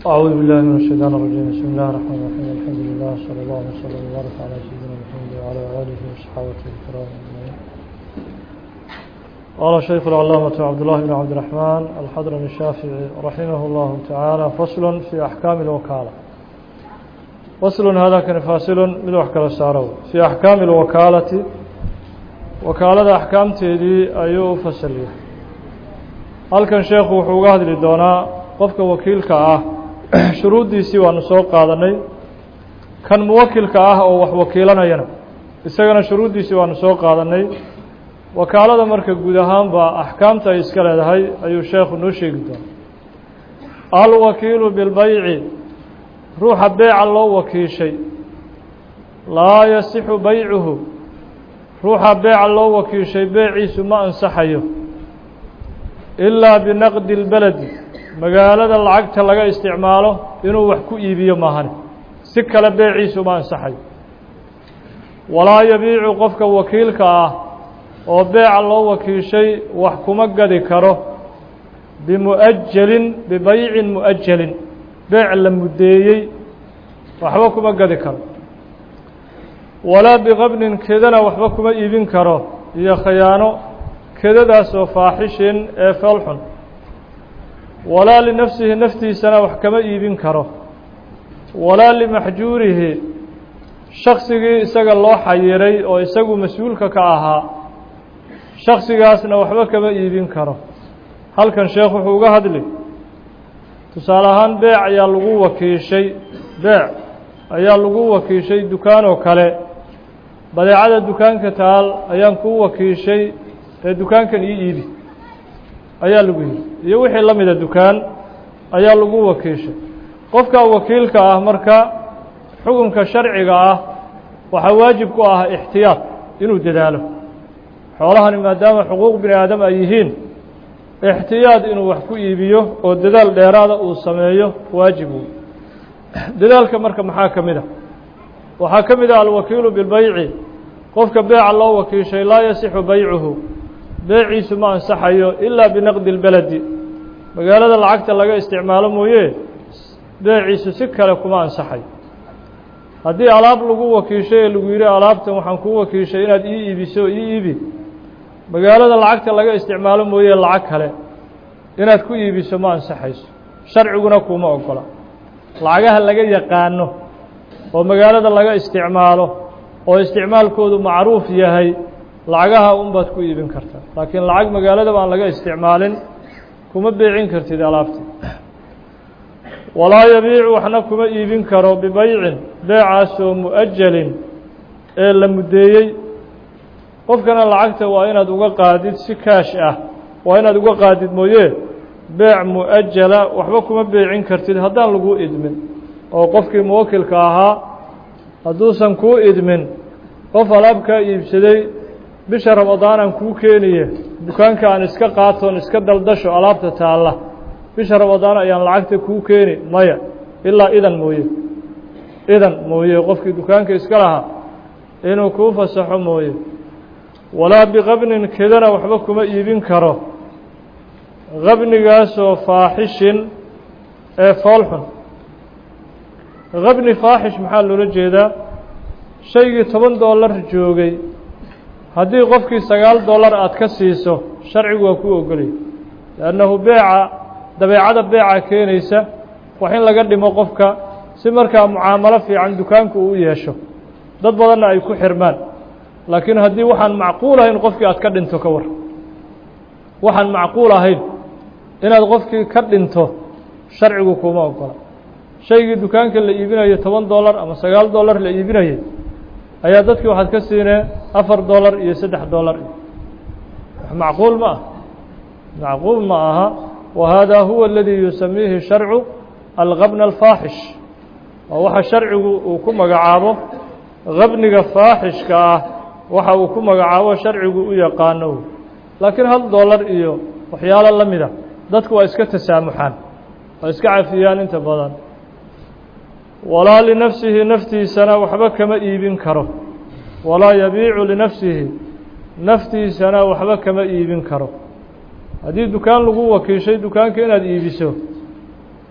أعوذ بالله من الشيطان الرجيم بسم الله الرحمن الرحيم الحمد لله صلى الله وسلم وبارك على سيدنا محمد وعلى آله وصحابته الكرام أجمعين قال الشيخ العلامة عبد الله بن عبد الرحمن الحضرمي الشافعي رحمه الله تعالى فصل في أحكام الوكالة فصل هذا كان فاصل من أحكام السارو في أحكام الوكالة وكالة أحكام تيدي أيو فصليه halkan sheekhu wuxuu uga hadli doonaa qofka wakiilka ah shuruuddiisii waanu soo qaadanay kan muwakilka ah oo wax wakiilanayana isagana shuruuddiisii waanu soo qaadanay wakaalada marka guud ahaanba axkaamta ay iska leedahay ayuu sheekhu noo sheegi doonaa alwakiilu bilbayci ruuxa beeca loo wakiishay laa yasixu baycuhu ruuxa beeca loo wakiishay beeciisu ma ansaxayo ilaa binaqdi اlbeledi magaalada lacagta laga isticmaalo inuu wax ku iibiyo maahane si kale beeciisu ma ansaxayo walaa yabiicu qofka wakiilka ah oo beeca loo wakiishay wax kuma gadi karo bimu'ajelin bibaycin mu'ajelin beec la muddeeyey waxba kuma gadi karo walaa biqabnin kedana waxba kuma iibin karo iyo khayaano kedadaasoo faaxishin ee foolxun walaa linafsihi naftiisana wax kama iibin karo walaa limaxjuurihi shaksigii isaga loo xayiray oo isagu mas-uulka ka ahaa shaksigaasna waxba kama iibin karo halkan sheekh wuxuu uga hadli tusaale ahaan beec ayaa lagu wakiishay beec ayaa lagu wakiishay dukaan oo kale badeecada dukaanka taal ayaan kuu wakiishay ee dukaankan ii iibi ayaa lagu yidhi iyo wixii la mida dukaan ayaa lagu wakiishay qofka wakiilka ah marka xukunka sharciga ah waxaa waajib ku ah ixtiyaad inuu dadaalo xoolahani maadaama xuquuq bini aadam ay yihiin ixtiyaad inuu wax ku iibiyo oo dadaal dheeraada uu sameeyo waajib wey dadaalka marka maxaa ka mid a waxaa ka mid ah alwakiilu bilbayci qofka beeca loo wakiishay laa yasixu baycuhu beeciisu ma ansaxayo ilaa binaqdi اlbeledi magaalada lacagta laga isticmaalo mooye beeciisu si kale kuma ansaxayo haddii alaab lagu wakiishay ee lagu yidhi alaabtan waxaan kuu wakiishay inaad ii iibiso ii iibi magaalada lacagta laga isticmaalo mooye lacag kale inaad ku iibiso ma ansaxayso sharciguna kuma ogola lacagaha laga yaqaano oo magaalada laga isticmaalo oo isticmaalkoodu macruuf yahay lacagaha un baad ku iibin kartaa laakiin lacag magaaladaba aan laga isticmaalin kuma beecin kartid alaabta walaa yabiicu waxna kuma iibin karo bibaycin beecaasoo mu'ajalin ee la muddeeyey qofkana lacagta waa inaad uga qaadid si kaash ah waa inaad uga qaadid mooye beec mu'ajala waxba kuma beecin kartid haddaan laguu idmin oo qofkii muwakilka ahaa hadduusan kuu idmin qof alaab kaa iibsaday bisha ramadaanaan kuu keeniye dukaanka aan iska qaatoon iska daldasho alaabta taalla bisha ramadaan ayaan lacagta kuu keeni maya ilaa idan mooye idan mooye qofkii dukaanka iska lahaa inuu kuu fasaxo mooye walaa biqabnin kedana waxba kuma iibin karo qabnigaasoo faaxishin ee foolxun qabni faaxish maxaa loola jeedaa shaygii toban dollar joogay haddii qofkii sagaal dollar aad ka siiso sharcigu waa kuu ogolaya liannahu beeca dabeecada beeca keenaysa wax in laga dhimo qofka si markaa mucaamalo fiican dukaanku uu u yeesho dad badanna ay ku xirmaan laakiin haddii waxaan macquul ahayn qofkii aad ka dhinto ka war waxaan macquul ahayn inaad qofkii ka dhinto sharcigu kuma ogola shaygii dukaanka la iibinayo toban dollar ama sagaal dollar la iibinayay ayaa dadkii waxaad ka siinee afar dollar iyo saddex dollar macquul ma ah macquul ma aha wa haadaa huwa aladii yusamiihi sharcu alqabna alfaaxish waa waxa sharcigu uu ku magacaabo qabniga faaxishka ah waxa uu ku magacaabo sharcigu u yaqaano laakiin hal dollar iyo waxyaalo la mida dadku waa iska tasaamuxaan waa iska cafiyaan inta badan walaa linafsihi naftiisana waxba kama iibin karo walaa yabiicu linafsihi naftiisana waxba kama iibin karo haddii dukaan lagu wakiishay dukaanka inaad iibiso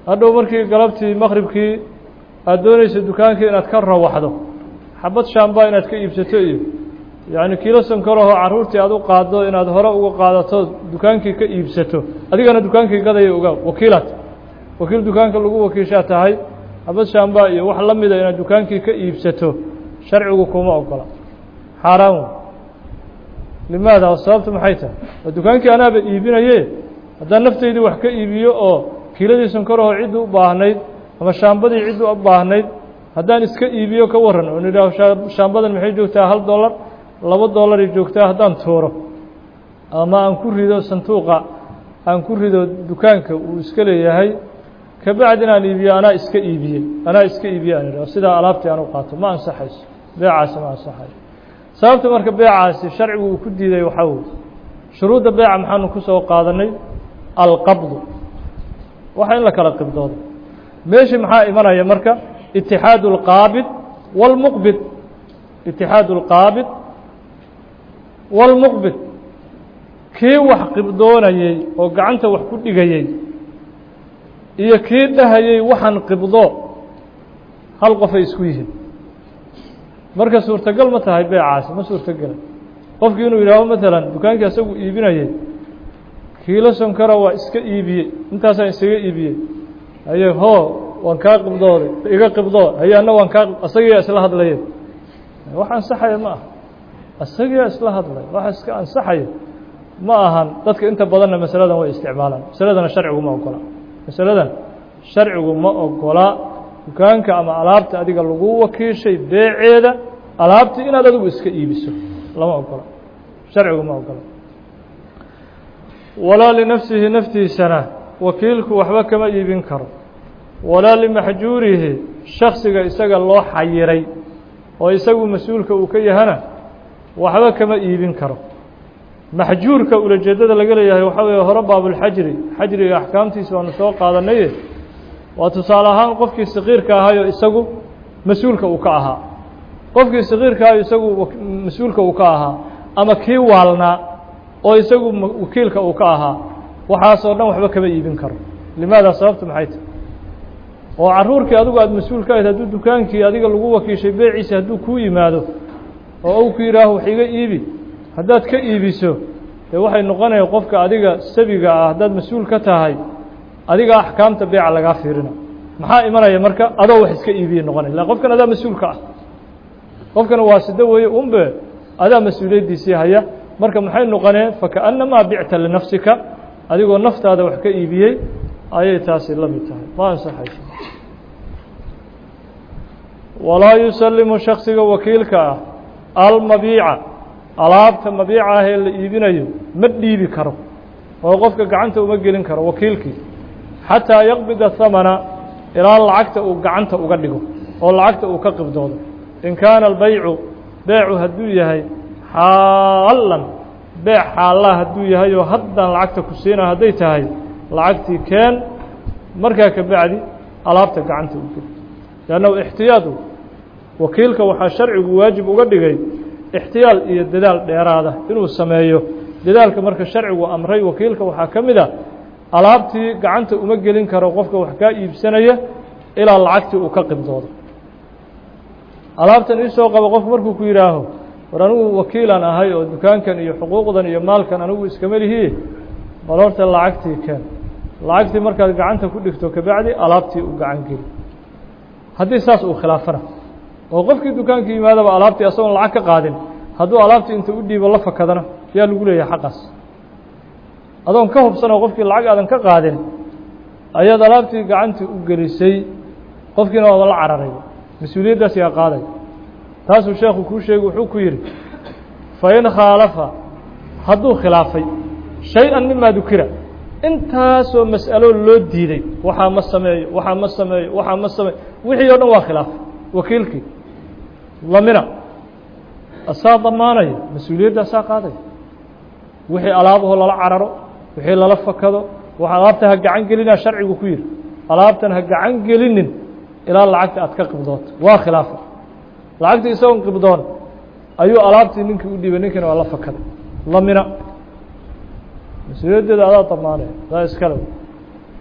hadhow markii galabtii maqribkii aada doonaysa dukaankii inaad ka rawaxdo xabad shaambaa inaad ka iibsato iyo yacni kiilo sankarahoo carruurtii aad u qaaddo inaad hore uga qaadato dukaankii ka iibsato adigana dukaankii gadaya ogaa wakiilaad wakiil dukaanka lagu wakiishaa tahay xabad shaambaa iyo wax la mida inaad dukaankii ka iibsato sharcigu kuma ogola xaaraan wey limaada sababtu maxay tahay waa dukaankii anaaba iibinaye haddaan naftaydii wax ka iibiyo oo kiiladii sankarahoo ciddii u baahnayd ama shaambadii ciddii u baahnayd haddaan iska iibiyo ka waran oo nidhaaho shaambadan maxay joogtaa hal dollar laba dollaray joogtaa haddaan tuuro ama aan ku rido sanduuqa aan ku rido dukaanka uu iska leeyahay kabacdi inaan iibiyo anaa iska iibiyey anaa iska iibiye aan idhaho sidaa alaabtii aan u qaato ma ansaxayso beecaasi ma ansaxayo sababta marka beecaasi sharcigu uu ku diiday waxaa weye shuruudda beeca maxaanu ku soo qaadanay alqabdu waxa in la kala qibdoodo meeshii maxaa imanaya marka itixaadu اlqaabid wاlmuqbid itixaadu اlqaabid wاlmuqbid kii wax qibdoonayey oo gacanta wax ku dhigayey iyo kii dhahayey waxaan qibdo hal qofay isku yihiin marka suurtagal ma tahay beecaasi ma suurtogela qofkii inuu yidhaaho maalan dukaankii asagu iibinayey kiilo sonkara waa iska iibiyey intaasaan isaga iibiyey haye hoo waan kaa qibdooday iga qibdoo haye anna waan kaa asagiyaa isla hadlayeen wax ansaxaya ma aha asagiyaa isla hadlay wax iska ansaxaya ma ahan dadka inta badanna masaladan way isticmaalaan masaladana sharcigu ma ogola masaladan sharcigu ma ogola dukaanka ama alaabta adiga lagu wakiishay beeceeda alaabtii inaad adigu iska iibiso lama ogola sharcigu ma ogola walaa linafsihi naftiisana wakiilku waxba kama iibin karo walaa limaxjuurihi shaksiga isaga loo xayiray oo isagu mas-uulka uu ka yahana waxba kama iibin karo maxjuurka ulajeedada laga leeyahay waxaa weeye hore baabulxajri xajriga axkaamtiisa waanu soo qaadanaye waa tusaale ahaan qofkii sakiirka ahayoo isagu mas-uulka uu ka ahaa qofkii sakiirka ahayo isagu mas-uulka uu ka ahaa ama kii waalnaa oo isagu wakiilka uu ka ahaa waxaasoo dhan waxba kama iibin karo limaada sababtu maxay tahy oo carruurkii adigu aada mas-uul ka ahayd hadduu dukaankii adiga lagu wakiishay beeciisa hadduu kuu yimaado oo ou ku yidhaaho wax iga iibi haddaad ka iibiso dee waxay noqonaya qofka adiga sabiga ah haddaad mas-uul ka tahay adiga axkaamta beeca lagaa fiirina maxaa imanaya marka adoo wax iska iibiye noqonaya illa qofkan adaa mas-uulka ah qofkana waa sido weeye unbe adaa mas-uuliyaddiisii haya marka maxay noqoneen fakaأnamaa bicta linafsika adigoo naftaada wax ka iibiyey ayay taasi la mid tahay ma ansaxayso walaa yusalimu shaksiga wakiilka ah almabiica alaabta mabiica ah ee la iibinayo ma dhiibi karo oo qofka gacanta uma gelin karo wakiilkii xataa yaqbida hamana ilaa lacagta uu gacanta uga dhigo oo lacagta uu ka qibdoodo in kaana albaycu beecu hadduu yahay xaalan beec xaallaa hadduu yahay oo haddaan lacagta ku siina hadday tahay lacagtii keen markaa ka bacdi alaabta gacanta u geli leannahu ixtiyaadu wakiilka waxaa sharcigu waajib uga dhigay ixtiyaal iyo dadaal dheeraada inuu sameeyo dadaalka marka sharcigu amray wakiilka waxaa ka mid a alaabtii gacanta uma gelin karo qofka wax kaa iibsanaya ilaa lacagtii uu ka qibdoodo alaabtan iisoo qabo qofku markuu ku yidhaaho war anigu wakiilaan ahay oo dukaankan iyo xuquuqdan iyo maalkan anigu iskama lihiye bal horta lacagtii keen lacagtii markaad gacanta ku dhigto kabacdi alaabtii u gacan geli haddii saas uu khilaafana oo qofkii dukaanka yimaadaba alaabtii asagoon lacag ka qaadin hadduu alaabtii inta u dhiibo la fakadana yaa lagu leeyahay xaqaas adoon ka hubsanoo qofkii lacag aadan ka qaadin ayaad alaabtii gacantii u gelisay qofkiina waaba la cararay mas-uuliyaddaas yaa qaaday taasuu sheekhu kuu sheegi wuxuu ku yidhi fain khaalafa hadduu khilaafay shay-an mimaa dukira intaasoo mas'alo loo diiday waxaa ma sameeyo waxaa ma sameeyo waxaa ma sameeyo wixii o dhan waa khilaafay wakiilkii lamina asaa damaanaya mas-uuliyadaasaa qaadaya wixii alaabahoo lala cararo wixii lala fakado waxa alaabta ha gacan gelinaa sharcigu ku yidhi alaabtan ha gacan gelinin ilaa lacagta aad ka qibdooto waa khilaafa lacagtii isagoon qibdoon ayuu alaabtii ninkii u dhiibay ninkiina waa la fakaday lamina mas-uuliyaddeeda adaa damaanaya adaa iskale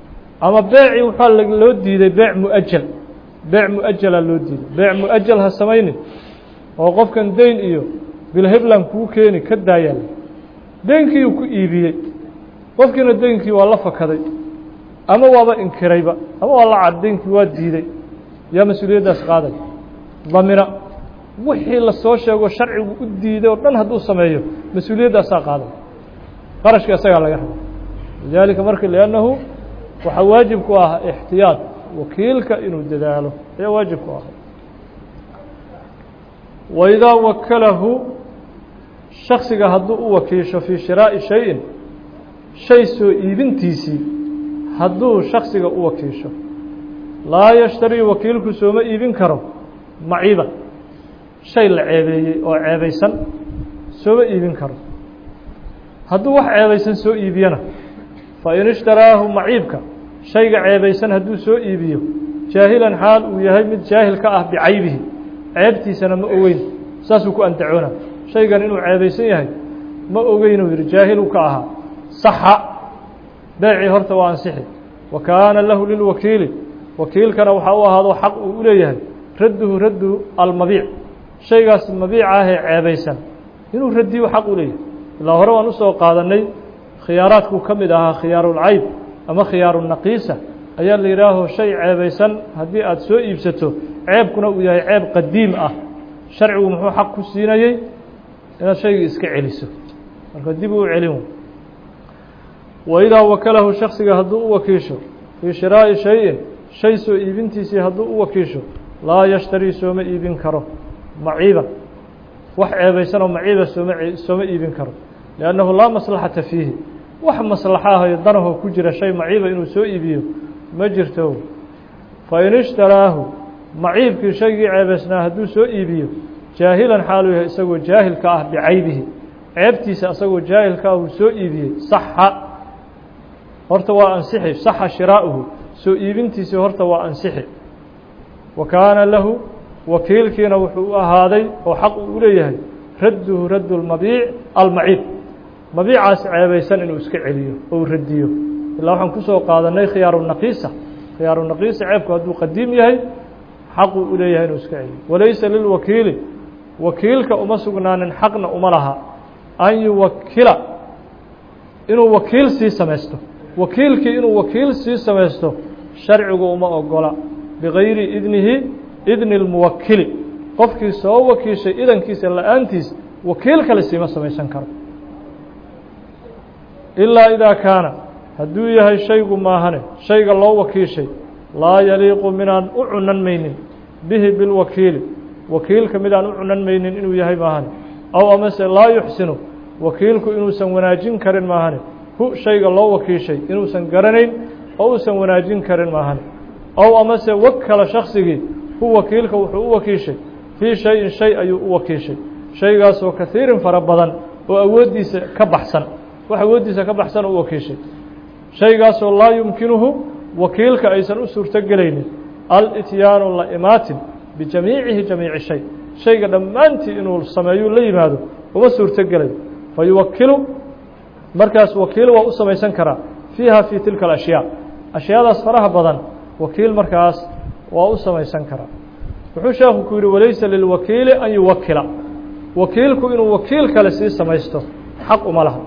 ama beecii waxaa loo diiday beec muajal beec muajala loo diiday beec muajal ha samaynin oo qofkan dayn iyo bilhebland kuu keeni ka daayaan deynkii uu ku iibiyey qofkiina deynkii waa la fakaday ama waaba inkirayba ama waa la cad deynkii waa diiday yaa mas-uuliyaddaas qaaday damina wixii lasoo sheego sharcigu u diiday oo dhan hadduu sameeyo mas-uuliyaddaasaa qaaday qarashka isagaa laga raba lidaalika marka liannahu waxaa waajib ku ah ixtiyaad wakiilka inuu dadaalo ayaa waajib ku ah waidaa wakalahu shaksiga hadduu u wakiisho fii shiraa'i shayin shay soo iibintiisii hadduu shaksiga u wakiisho laa yashtarii wakiilku sooma iibin karo maciiba shay la ceebeeyey oo ceebaysan sooma iibin karo hadduu wax ceebaysan soo iibiyana fa in ishtaraahu maciibka shayga ceebaysan hadduu soo iibiyo jaahilan xaal uu yahay mid jaahil ka ah bicaybihi ceebtiisana ma ogeyn saasuu ku andacoona shaygan inuu ceebaysan yahay ma ogeynuu yidhi jaahilu ka ahaa saxa beecii horta waa ansixi wa kaana lahu lilwakiili wakiilkana waxaa u ahaado xaq uu u leeyahay radduhu raddu almabiic shaygaas mabiica ahee ceebaysan inuu radiyo xaq u leeyahay ilaa hore waan usoo qaadannay khiyaaraadkuu ka mid ahaa khiyaarulcayb ama khiyaarunaqiisa ayaa la yidhaaho shay ceebaysan haddii aada soo iibsato ceebkuna uu yahay ceeb qadiim ah sharcigu muxuu xaq ku siinayey inaad shaygii iska celiso marka dib uu celin waidaa wakalahu shaksiga hadduu u wakiisho fii shiraa'i shayin shay soo iibintiisii hadduu u wakiisho laa yashtarii sooma iibin karo maciiba wax ceebaysanoo maciiba sooma sooma iibin karo liannahu laa maslaxata fiihi wax maslaxa ahayo danahoo ku jira shay maciiba inuu soo iibiyo ma jirto fa in ishtaraahu maciibkii shaygii ceebaysnaa hadduu soo iibiyo jaahilan xaaluu yahay isagoo jaahil ka ah bicaybihi ceebtiisa isagoo jaahil ka ah uu soo iibiyey saxa horta waa ansixi saxa shiraa'uhu soo iibintiisii horta waa ansixi wa kaana lahu wakiilkiina wuxuu u ahaaday oo xaq uu u leeyahay radduhu raddu lmabiic almaciib mabiicaas ceebaysan inuu iska celiyo oo uu radiyo ilaa waxaan kusoo qaadanay khiyaarunaqiisa khiyaarunaqiisa ceebku hadduu qadiim yahay xaquu u leeyahay inuu iska celiyo walaysa lilwakiili wakiilka uma sugnaanin xaqna uma laha an yuwakila inuu wakiil sii samaysto wakiilkii inuu wakiil sii samaysto sharcigu uma ogola bigayri idnihi idni اlmuwakili qofkii soo wakiishay idankiisa la-aantiis wakiil kale siima samaysan karo ilaa idaa kaana hadduu yahay shaygu maahane shayga loo wakiishay laa yaliiqu midaan u cunan maynin bihi bilwakiili wakiilka midaan u cunan maynin inuu yahay maahane aw amase laa yuxsinu wakiilku inuusan wanaajin karin maahane hu shayga loo wakiishay inuusan garanayn oo uusan wanaajin karin maahane aw amase wakala shaksigii hu wakiilka wuxuu u wakiishay fii shayin shay ayuu u wakiishay shaygaasoo kahiirin fara badan oo awooddiisa ka baxsan wax awooddiisa ka baxsan oo u wakiishay shaygaasoo laa yumkinuhu wakiilka aysan u suurto gelaynin alityaanu la imaatin bijamiicihi jamiici shay shayga dhammaantii inuu sameeyu la yimaado uma suurto gelayo fa yuwakilu markaas wakiil waa u samaysan karaa fiiha fii tilka alashyaa ashyaadaas faraha badan wakiil markaas waa u samaysan karaa wuxuu sheekhu ku yidhi walaysa lilwakiili an yuwakila wakiilku inuu wakiil kale sii samaysto xaq uma laha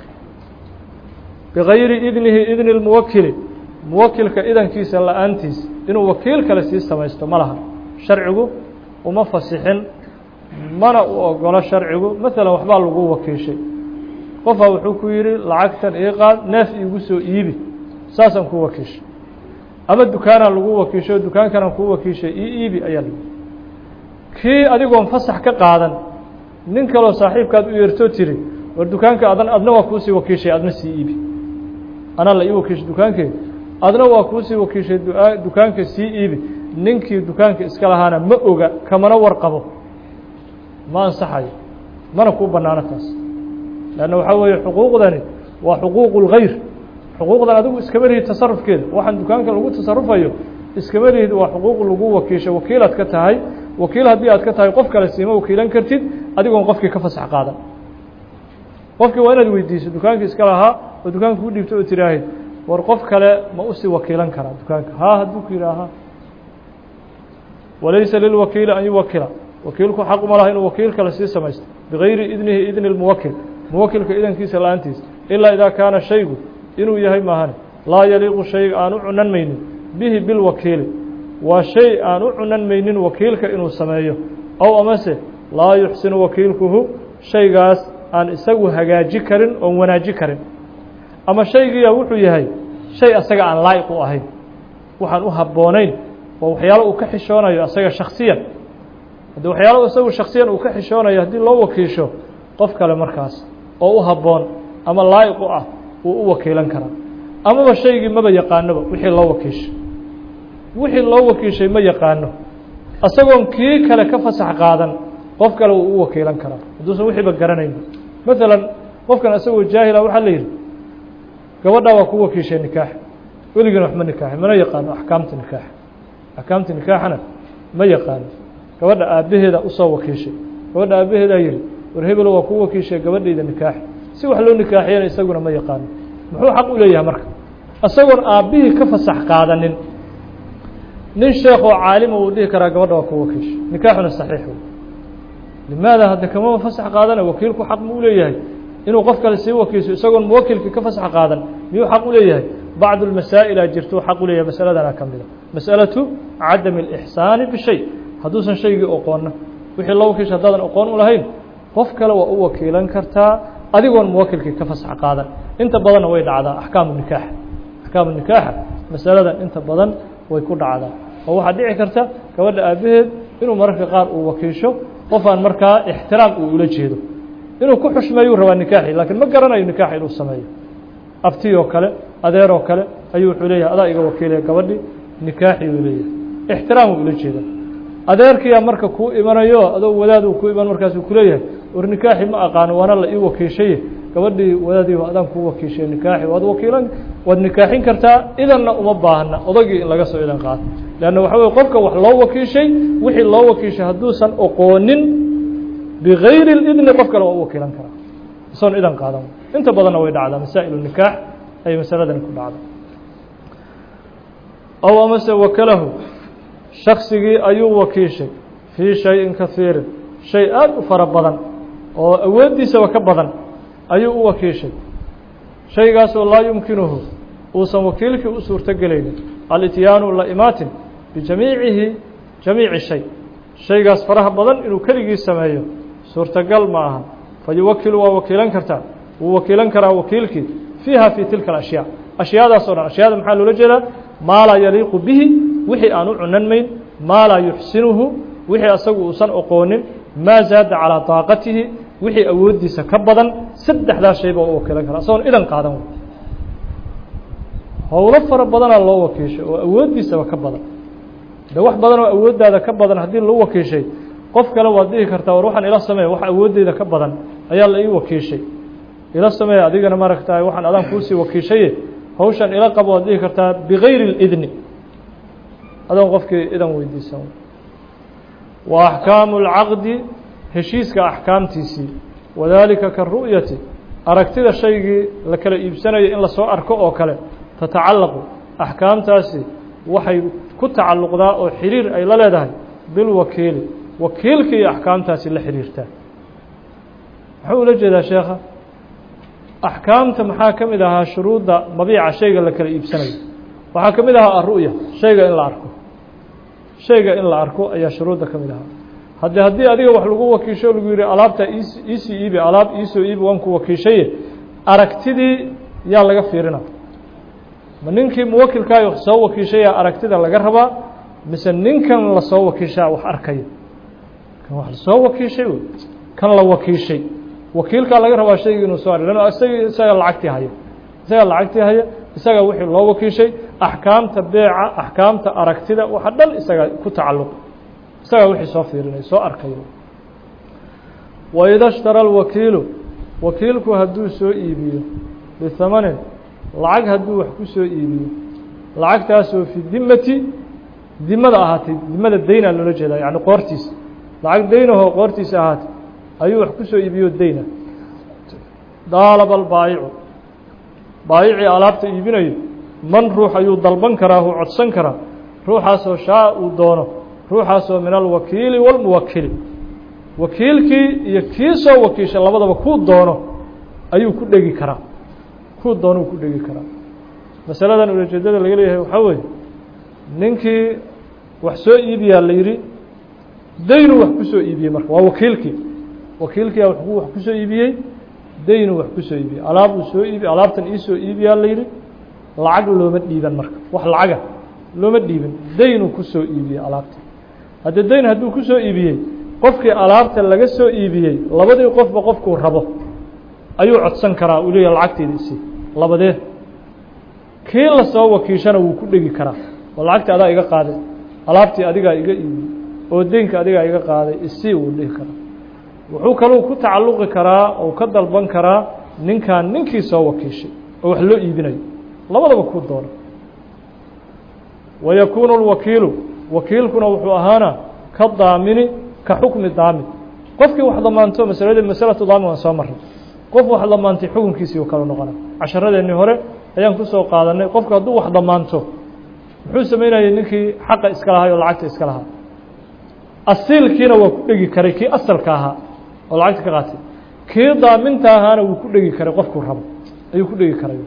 bigayri idnihi idni lmuwakili muwakilka idankiisa la-aantiis inuu wakiil kale sii samaysto ma laha sharcigu uma fasixin mana u ogolo sharcigu maalan waxbaa lagu wakiishay qofaa wuxuu ku yidhi lacagtan ii qaad neef iigu soo iibi saasaan ku wakiishay ama dukaanaan lagu wakiisho dukaankanaan kuu wakiishay ii iibi ayaa lagu kii adigoon fasax ka qaadan nin kaloo saaxiibkaad u yeertoo tiri war dukaanka adan adna waa kuusii wakiishay adna sii iibi anaa la ii wakiishay dukaankeeda adna waa kuusii wakiishay dukaanka sii iibi ninkii dukaanka iska lahaana ma oga kamana warqabo ma ansaxayo mana kuu bannaano taas leanna waxaa weeye xuquuqdani waa xuquuqu اlgayr xuquuqdan adigu iskama lihid tasarufkeeda waxaan dukaanka lagu tasarufayo iskama lihid waa xuquuq lagu wakiisho wakiilaad ka tahay wakiil haddii aad ka tahay qof kale siima wakiilan kartid adigoon qofkii ka fasax qaadan qofkii waa inaad weydiiso dukaankii iska lahaa oo dukaanka u dhiibto oo tiraahid war qof kale ma usii wakiilan karaa dukaanka haa hadduu ku yidhaaha walaysa lilwakiili an yuwakila wakiilku xaq uma laha inuu wakiil kale sii samaysto bigayri idnihi idni lmuwakil muwakilka idankiisa la-aantiisa ilaa idaa kaana shaygu inuu yahay maahane laa yaliiqu shayga aan u cunan maynin bihi bilwakiili waa shay aan u cunan maynin wakiilka inuu sameeyo ow amase laa yuxsinu wakiilkuhu shaygaas aan isagu hagaaji karin oon wanaaji karin ama shaygiiya wuxuu yahay shay asaga aan laa'iq u ahayn waxaan u habboonayn waa waxyaalo uu ka xishoonayo asaga shaksiyan haddii waxyaalo isagu shaksiyan uu ka xishoonayo haddii loo wakiisho qof kale markaas oo u habboon ama laa'iq u ah wuu u wakiilan karaa amaba shaygii maba yaqaanoba wixii loo wakiishay wixii loo wakiishay ma yaqaano isagoon kii kale ka fasax qaadan qof kale wuu u wakiilan karaa hadduusan wixiiba garanayn maalan qofkan isagoo jaahila waxaa la yidhi gabadhaa waa ku wakiishay nikaax weligiina wax ma nikaaxin mana yaqaano axkaamta nikaax axkaamta nikaaxana ma yaqaano gabadha aabbaheeda usoo wakiishay gabadha aabbaheedaa yidhi war hebelo waa ku wakiishay gabadhayda nikaax si wax loo nikaaxiyana isaguna ma yaqaano muxuu xaq u leeyahay marka isagoon aabbihii ka fasax qaadanin nin sheekoo caalima uu dhihi karaa gabadha waa ku wakiishay nikaaxuna saxiix wey limaada hadda kamaba fasax qaadana wakiilku xaq ma u leeyahay inuu qof kale sii wakiisho isagoon muwakilkii ka fasax qaadan miyuu xaq u leeyahay bacdu lmasaa'ila jirtuu xaq u leeyahay masaladana ka mida masalatu cadami اlixsaani bishay hadduusan shaygii oqoonna wixii loo wakiisha haddaadan oqoon u lahayn qof kale waa u wakiilan kartaa adigoon muwakilkii ka fasax qaadan inta badanna way dhacdaa axkaamu nikaax axkaamu nikaaxa masaladan inta badan way ku dhacdaa oo waxaa dhici karta gabadha aabbaheed inuu mararka qaar uu wakiisho qof aan markaa ixtiraam uu ula jeedo inuu ku xushmeeyuu rabaa nikaaxi laakiin ma garanayo nikaax inuu sameeyo abti oo kale adeer oo kale ayuu wuxuu leeyahay adaa iga wakiilaya gabadhi nikaaxi uu leeyahay ixtiraam uu ula jeeda adeerkiyaa marka kuu imanayo adoo wadaad uu ku iman markaasuu kuleeyahay war nikaaxi ma aqaano waana la ii wakiishaye gabadhii wadaadii adaan kuu wakiishay nikaaxi waad wakiilan waad nikaaxin kartaa idanna uma baahna odagii in laga soo idan qaato leanna waxa weye qofka wax loo wakiishay wixii loo wakiishay hadduusan oqoonin bigayri اidni qof kale waa u wakiilan karaa isoon idan qaadan inta badanna way dhacdaa masaa'il nikaax ay masaladani ku dhacda ow amase wakalahu shaksigii ayuu wakiishay fii shayin kahiirin shay aad u fara badan oo awooddiisaba ka badan ayuu u wakiishay shaygaasoo laa yumkinuhu uusan wakiilkii u suurto gelaynin alityaanu la imaatin bijamiicihi jamiici shay shaygaas faraha badan inuu keligii sameeyo suurtagal ma aha fa yuwakilu waa wakiilan kartaa wuu wakiilan karaa wakiilkii fiiha fii tilka alashyaa ashyaadaas o dhan ashyaada maxaa loola jeedaa maa laa yaliiqu bihi wixii aan u cunanmayn maa laa yuxsinuhu wixii asagu uusan oqoonin maa zaada calىa daaqatihi wixii awooddiisa ka badan saddexdaa shayba u wakiilan kara isagoon idan qaadan wey howlo fara badanaa loo wakiishay oo awooddiisaba ka badan de wax badan oo awooddaada ka badan haddii loo wakiishay qof kale waad dhihi kartaa war waxaan ila sameeya wax awooddeyda ka badan ayaa la ii wakiishay ila sameeya adigana maaragtahay waxaan adaan kuusii wakiishaye hawshan ila qabo waad dhihi kartaa bigayri اlidni adoon qofkii idan weydiisan wa axkaamu اlcaqdi heshiiska axkaamtiisii wadaalika karu'yati aragtida shaygii la kala iibsanayo in lasoo arko oo kale tatacallaqu axkaamtaasi waxay ku tacalluqdaa oo xiriir ay la leedahay bilwakiili wakiilka iyo axkaamtaasi la xiriirtaa muxuu ula jeedaa sheekha axkaamta maxaa ka mid ahaa shuruudda mabiica shayga la kala iibsanayo waxaa ka mid ahaa aru'ya shayga in la arko shayga in la arko ayaa shuruudda ka mid ahaa haddii haddii adiga wax lagu wakiisho lagu yihi alaabta iisii iibi alaab iisoo iibi waan ku wakiishaye aragtidii yaa laga fiirina ma ninkii muwakilkaayo soo wakiishaya aragtida laga rabaa mise ninkan lasoo wakiishaa wax arkaya kan wax lasoo wakiishay wey kan la wakiishay wakiilkaa laga rabaa shaygii inuu soo ar isagii isaga lacagtii haya isaga lacagtii haya isaga wixii loo wakiishay axkaamta beeca axkaamta aragtida waxa dhan isaga ku tacalluq isagaa wixii soo fiirinay soo arkay waida shtara alwakiilu wakiilku hadduu soo iibiyo bihamanin lacag hadduu wax ku soo iibiyo lacagtaasoo fi dimati dimada ahaatay dimada daynaa loola jeedaa yani qoortiisa lacag daynahoo qoortiisa ahaatay ayuu wax ku soo iibiyo dayna daalaba albaayicu baayicii alaabta iibinayo man ruux ayuu dalban karaa uu codsan karaa ruuxaasoo shaa uu doono ruuxaasoo min alwakiili walmuwakili wakiilkii iyo kii soo wakiisha labadaba kuu doono ayuu ku dhegi karaa kuu doonuu ku dhegi karaa masaladan ulajeedada laga leeyahay waxaa weeye ninkii wax soo iibiyaa la yidhi daynuu wax ku soo iibiyey marka waa wakiilkii wakiilkiia wax ku soo iibiyey daynuu wax ku soo iibiyey alaabuu soo iibi alaabtan iisoo iibiyaa la yidhi lacag looma dhiiban marka wax lacaga looma dhiibin daynuu ku soo iibiyey alaabta haddii dayn hadduu ku soo iibiyey qofkii alaabta laga soo iibiyey labadii qofba qofkuu rabo ayuu codsan karaa uu leeyahay lacagteeda isi labadee kii lasoo wakiishana wuu ku dhegi karaa oo lacagtii adaa iga qaaday alaabtii adigaa iga iibiyey oo deynka adigaa iga qaaday isi wuu dhihi karaa wuxuu kaluu ku tacalluqi karaa oo ka dalban karaa ninkan ninkii soo wakiishay oo wax loo iibinayo labadaba kuu doono wayakuunu اlwakiilu wakiilkuna wuxuu ahaana ka daamini ka xukmi daamin qofkii wax damaanto masaladii masalatu daamin waan soo maray qof wax damaantay xukunkiisii u kala noqona casharadeenii hore ayaan kusoo qaadanay qofku hadduu wax damaanto muxuu samaynayay ninkii xaqa iska lahay oo lacagta iska lahaa asiilkiina waa ku dhegi karay kii asalka ahaa oo lacagta ka qaatay kii daaminta ahaana wuu ku dhegi karay qofkuu rabo ayuu ku dhegi karay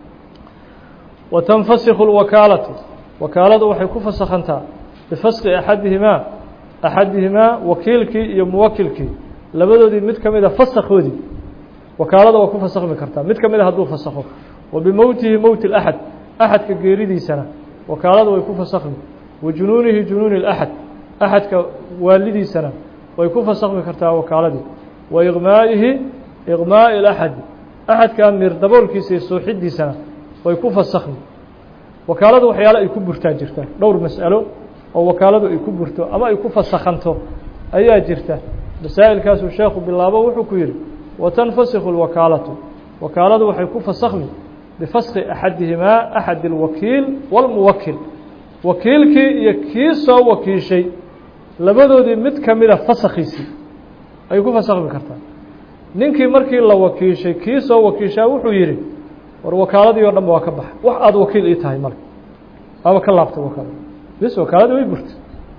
watanfasikhu اlwakaalatu wakaaladu waxay ku fasakhantaa bifaski axadihimaa axadihimaa wakiilkii iyo muwakilkii labadoodii mid ka mida fasakhoodii wakaalada waa ku fasakhmi kartaa mid ka mida hadduu fasakho wa bimowtihi mowti اlaxad axadka geeridiisana wakaalada way ku fasakhmi wa junuunihi junuuni اlaxad axadka waalidiisana way ku fasakhmi kartaa wakaaladii wa iqmaa'ihi iqmaa'i اlaxadi axadkaa miir daboolkiisa iyo suuxidiisana way ku fasakhmi wakaaladu waxyaale ay ku burtaa jirta dhowr mas'alo oo wakaaladu ay ku burto ama ay ku fasakhanto ayaa jirta masaa'ilkaasuu sheekhu bilaabo wuxuu ku yidhi watanfasikhu اlwakaalatu wakaaladu waxay ku fasakhmi bifaski axadihimaa axad اlwakiil wاlmuwakil wakiilkii iyo kii soo wakiishay labadoodii mid ka mida fasakhiisii ay ku fasakhmi kartaa ninkii markii la wakiishay kii soo wakiishaa wuxuu yidhi war wakaaladii o dhan ba waa ka baxa wax aada wakiil ii tahay male waaba ka laabtay wakaalada bis wakaaladii way burtay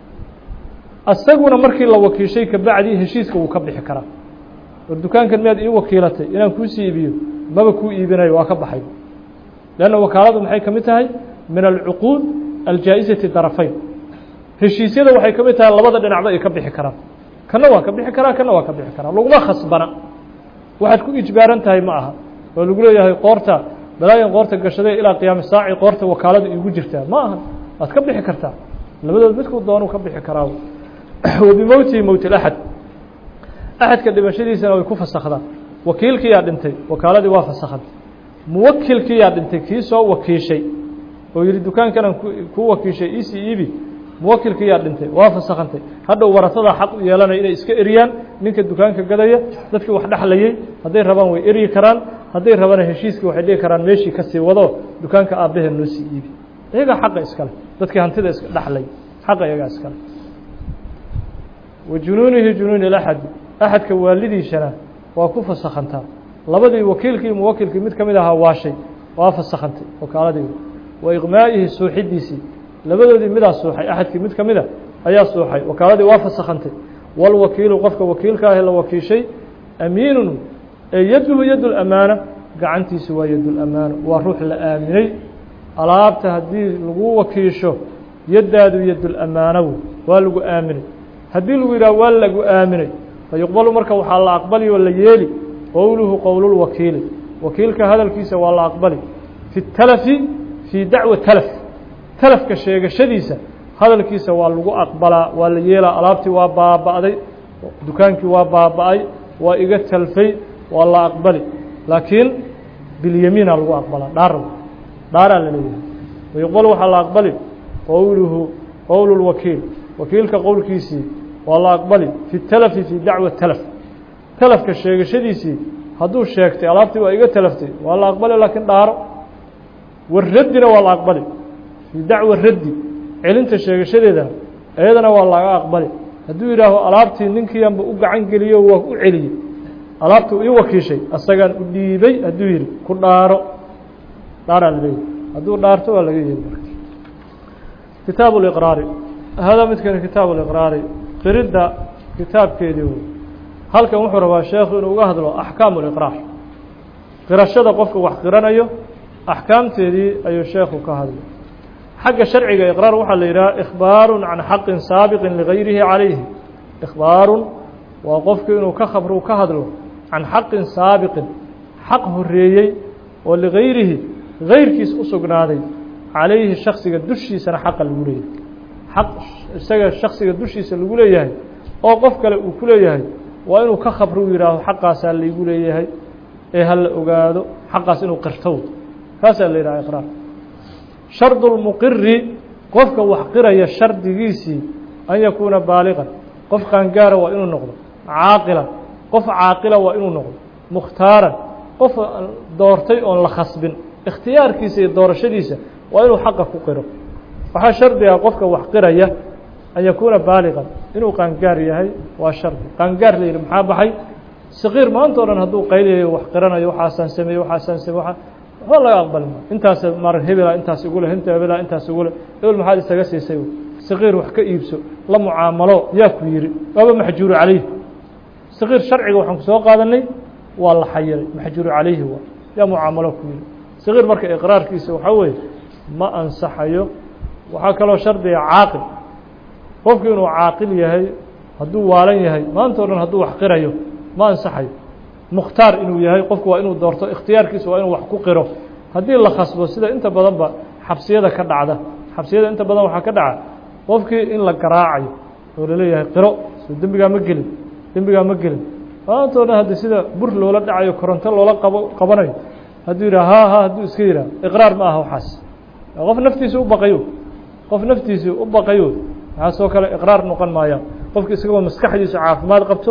asaguna markii la wakiishay kabacdii heshiiska wuu ka bixi karaa war dukaankan miyaad ii wakiilatay inaan kuusii iibiyo maba kuu iibinayo waa ka baxay leanna wakaaladu maxay ka mid tahay min alcuquud aljaa'izati darafayn heshiisyada waxay ka mid tahay labada dhinacba ay ka bixi karaan kana waa ka bixi karaa kana waa ka bixi karaa laguma khasbana waxaad ku ijbaaran tahay ma aha oo lagu leeyahay qoorta balaayan qoorta gashaday ilaa qiyaami saaci qoorta wakaalada iigu jirtaa ma aha waad ka bixi kartaa labadood midkuu doonu ka bixi karaa wa bimowtihi mowt اlaxad axadka dhimashadiisana way ku fasakhdaa wakiilkiyaa dhintay wakaaladii waa fasakhantay muwakilkiyaa dhintay kii soo wakiishay oo yihi dukaankanan ku wakiishay isi iibi muwakilkiyaa dhintay waa fasakhantay hadhow warasadaa xaq u yeelanaya inay iska eriyaan ninka dukaanka gadaya dadkii wax dhexlayay hadday rabaan way eryi karaan hadday rabana heshiiskii waxay dhigi karaan meeshii kasii wado dukaanka aabbahee noo sii iibi iyagaa xaqa iskale dadkii hantida iska dhexlay xaqa iyagaa iskale wa junuunihi junuuni اlaxadi axadka waalidiisana waa ku fasakhantaa labadii wakiilkii muwakilkii mid ka mid ahaa waashay waa fasakhantay wakaaladii wa iqmaa'ihi suuxidiisii labadoodii midaa suuxay axadkii mid ka mida ayaa suuxay wakaaladii waa fasakhantay walwakiilu qofka wakiilka ahe la wakiishay amiinun ee yaduhu yad lamaana gacantiisu waa yad lamaano waa ruux la aaminay alaabta haddii lagu wakiisho yaddaadu yadulamaanow waa lagu aaminay haddii lagu yidhaha waa lagu aaminay fayuqbalu marka waxaa la aqbali oo la yeeli qowluhu qowlulwakiili wakiilka hadalkiisa waa la aqbali fi talafi fii dacwa talaf talafka sheegashadiisa hadalkiisa waa lagu aqbalaa waa la yeelaa alaabtii waa baaba'day dukaankii waa baaba'ay waa iga talfay waa la aqbali laakiin bilyamiina lagu aqbalaa dhaar dhaaraa la leeyahay wayuqbalu waxaa la aqbali qowluhu qowlu lwakiil wakiilka qowlkiisii waa la aqbali fi talafi fii dacwa talaf talafka sheegashadiisii hadduu sheegtay alaabtii waa iga talaftay waa la aqbali laakiin dhaaro waraddina waa la aqbali fii dacwa raddi celinta sheegashadeedana iyadana waa laga aqbali hadduu yidhaaho alaabtii ninkiianba u gacan geliyo waa u celiyey alaabtii ii wakiishay asagaan u dhiibay hadduu yihi ku dhaaro dhaaraa la leeyahy hadduu dhaarto waa laga yeeli marka kitaabu liqraari hada midkani kitaabu liqraari qiridda kitaabkeedii wey halkan wuxuu rabaa sheekhu inuu uga hadlo axkaamu liqraar qirashada qofka wax qiranayo axkaamteedii ayuu sheekhu ka hadlay xagga sharciga iqraar waxaa la yidhaha ikhbaaru can xaqin saabiqin ligayrihi calayhi ikhbaarun waa qofku inuu ka khabru ka hadlo can xaqin saabiqin xaq horeeyey oo ligayrihi gayrkiis u sugnaaday calayhi shaksiga dushiisana xaqa lagu leeyahay xaq isaga shaksiga dushiisa lagu leeyahay oo qof kale uu ku leeyahay waa inuu ka khabru yidhaaho xaqaasaa laygu leeyahay ee ha la ogaado xaqaas inuu qirtow kaasaa la yidhaha iqraar shardu lmuqiri qofka wax qiraya shardigiisii an yakuuna baaliqan qof qaangaara waa inuu noqdo caaqilan qof caaqila waa inuu noqdo mukhtaaran qof doortay oon la khasbin ikhtiyaarkiisa iyo doorashadiisa waa inuu xaqa ku qiro waxaa shardiga qofka wax qiraya an yakuuna baaliqan inuu qaangaar yahay waa shardi qaangaar la yidhi maxaa baxay saqiir maanta o dhan hadduu qayliyayo wax qiranayo waxaasaan sameeyey waxaasaan samey waa waxba laga aqbali maayo intaas mar hebela intaas igu leh inta hebela intaas igu leh hebel maxaad isaga siisay saqiir wax ka iibso la mucaamalo yaa ku yidhi waaba maxjuuru calayhi saqiir sharciga waxaan ku soo qaadanay waa la xayiray maxjuuru calayhi waa yaa mucaamalo ku yidhi saqiir marka iqraarkiisa waxaa weeye ma ansaxayo waxaa kaloo shardiga caaqil qofku inuu caaqil yahay hadduu waalan yahay maanta o dhan hadduu wax qirayo ma ansaxayo mukhtaar inuu yahay qofku waa inuu doorto ikhtiyaarkiisa waa inuu wax ku qiro haddii la khasbo sida inta badanba xabsiyada ka dhacda xabsiyada inta badan waxaa ka dhaca qofkii in la garaacayo oo laleeyahay qiro soo dembigaa ma gelin dembigaa ma gelin maanta o dhan haddi sida bur loola dhacayo koronto loola qabo qabanayo hadduu yidhah ha ha hadduu iska yidhah iqraar ma aha waxaas qof naftiisa u baqayo qof naftiisa u baqayo waxaasoo kale iqraar noqon maayaan qofki isagoo maskaxdiisu caafimaad qabto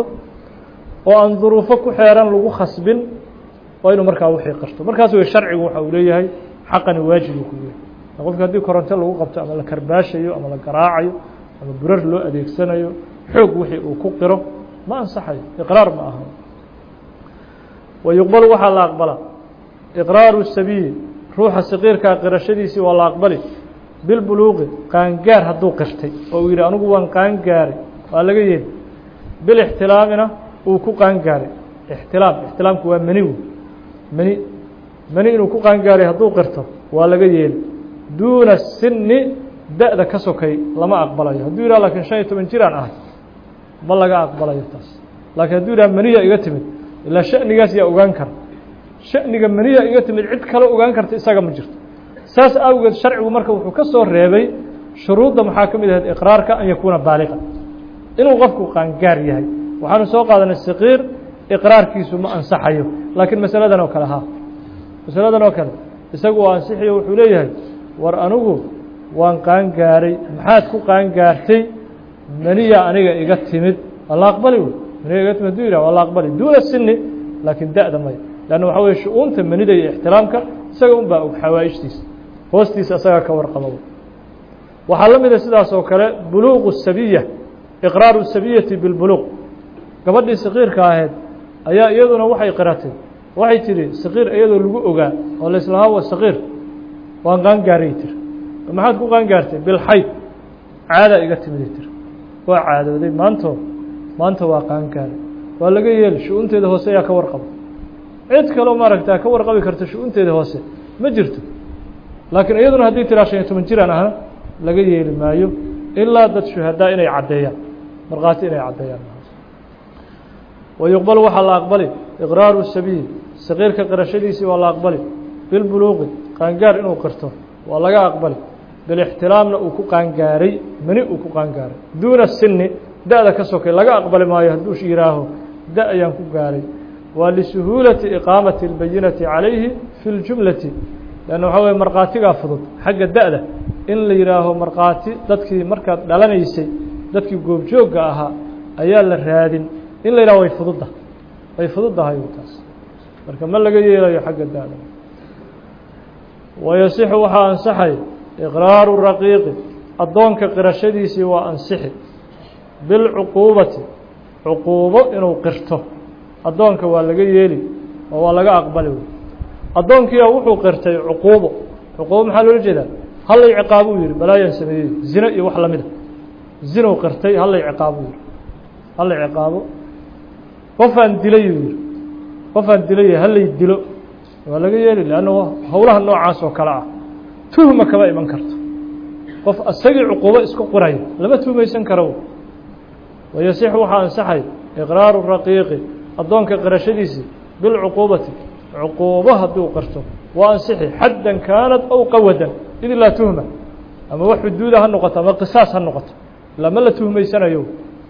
oo aan duruufo ku xeeran lagu khasbin waa inuu markaa wixii qarto markaas wey sharcigu waxa uu leeyahay xaqani waajibu ku yahay qofki haddii koronto lagu qabto ama la karbaashayo ama la garaacayo ama burar loo adeegsanayo xoog wixii uu ku qiro ma ansaxayo iqraar ma aha wa yuqbalu waxaa la aqbalaa iqraaru sabiyi ruuxa saqiirkaa qirashadiisii waa la aqbali bilbuluuqi qaangaar hadduu qirtay oo uu yidhi anigu waan qaangaaray waa laga yeeli bilixtilaamina uu ku qaangaaray ixtilaam ixtilaamku waa meni wey meni meni inuu ku qaangaaray hadduu qirto waa laga yeeli duuna sinni da-da ka sokay lama aqbalayo hadduu yidhah lakiin shan iyo toban jiraan ahay ma laga aqbalayo taas laakiin hadduu yidhah meniya iga timid ilaa shanigaas yaa ogaan kara shaniga meniya iga timid cid kale ogaan karta isaga ma jirto saas awgeed sharcigu marka wuxuu ka soo reebay shuruudda maxaa ka mid ahayd iqraarka an yakuuna baaliqa inuu qofku qaangaar yahay waxaanu soo qaadanay saqiir iqraarkiisu ma ansaxayo laakiin masaladan oo kale ha masaladan oo kale isagu waa ansixiyo wuxuu leeyahay war anigu waan qaangaaray maxaad ku qaangaartay meniya aniga iga timid waa la aqbali wey meniya iga timid haduu yidhah waa la aqbali duuna sini laakiin da-da maya leanna waxaa weye shu-uunta menida iyo ixtiraamka isaga un baa og xawaa-ishtiisa hoostiisa isagaa ka warqaba waxaa la mida sidaas oo kale buluuqu sabiya iqraaru sabiyati bilbuluuq gabadhii saqiirka ahayd ayaa iyaduna waxay qiratay waxay tidhi saqiir iyadoo lagu ogaa oo laislahaa wa saqiir waan qaangaaray tiri maxaad ku qaangaartay bilxayd caadaa iga timiday tiri waa caadooday maanto maanta waa qaangaaray waa laga yeeli shu-uunteeda hoose ayaa ka warqaba cid kaloo maaragtaa ka warqabi karta shu-uunteeda hoose ma jirto laakiin iyaduna haddii tiraa shan iyo toban jiraan ahna laga yeeli maayo ilaa dad shuhadaa inay caddeeyaan markhaati inay caddeeyaan wa yuqbalu waxaa la aqbali iqraaru sabiil saqiirka qirashadiisii waa la aqbali bilbuluuqi qaangaar inuu qirto waa laga aqbali bilixtilaamna uu ku qaangaaray meni uu ku qaangaaray duuna sini da-da ka sokay laga aqbali maayo hadduu yihaaho da ayaan ku gaaray waa lisuhuulati iqaamati اlbayinati calayhi fi اljumlati lanna waxaa weye markhaatigaa fudud xagga da-da in la yidhaaho markhaati dadkii markaad dhalanaysay dadkii goobjoogga ahaa ayaa la raadin in la yidhaho way fududda way fududdahay taas marka ma laga yeelayo xagga da-da wayasixu waxaa ansaxay iqraaru raqiiqi addoonka qirashadiisii waa ansixi bilcuquubati cuquubo inuu qirto addoonka waa laga yeeli oo waa laga aqbali wey addoonkiia wuxuu qirtay cuquubo cuquubo maxaa loola jeedaa hallay ciqaabuu yihi balaayaan sameeyey zino iyo wax lamida zinow qirtay hallay ciqaabuu yihi hallay ciqaabo qofaan dilayuu yihi qofaan dilay hallay dilo waa laga yeeli lanna howlaha noocaas oo kale ah tuhma kama iman karto qof isagii cuquubo isku qiraya lama tuhmaysan karo wayasix waxaa ansaxay iqraaru raqiiqi addoonka qirashadiisii bilcuquubati cuquubo hadduu qirto waa ansixi xaddan kaanat aw qawadan id laa tuhma ama wax xuduuda ha noqoto ama qisaas ha noqoto lama la tuhmaysanayo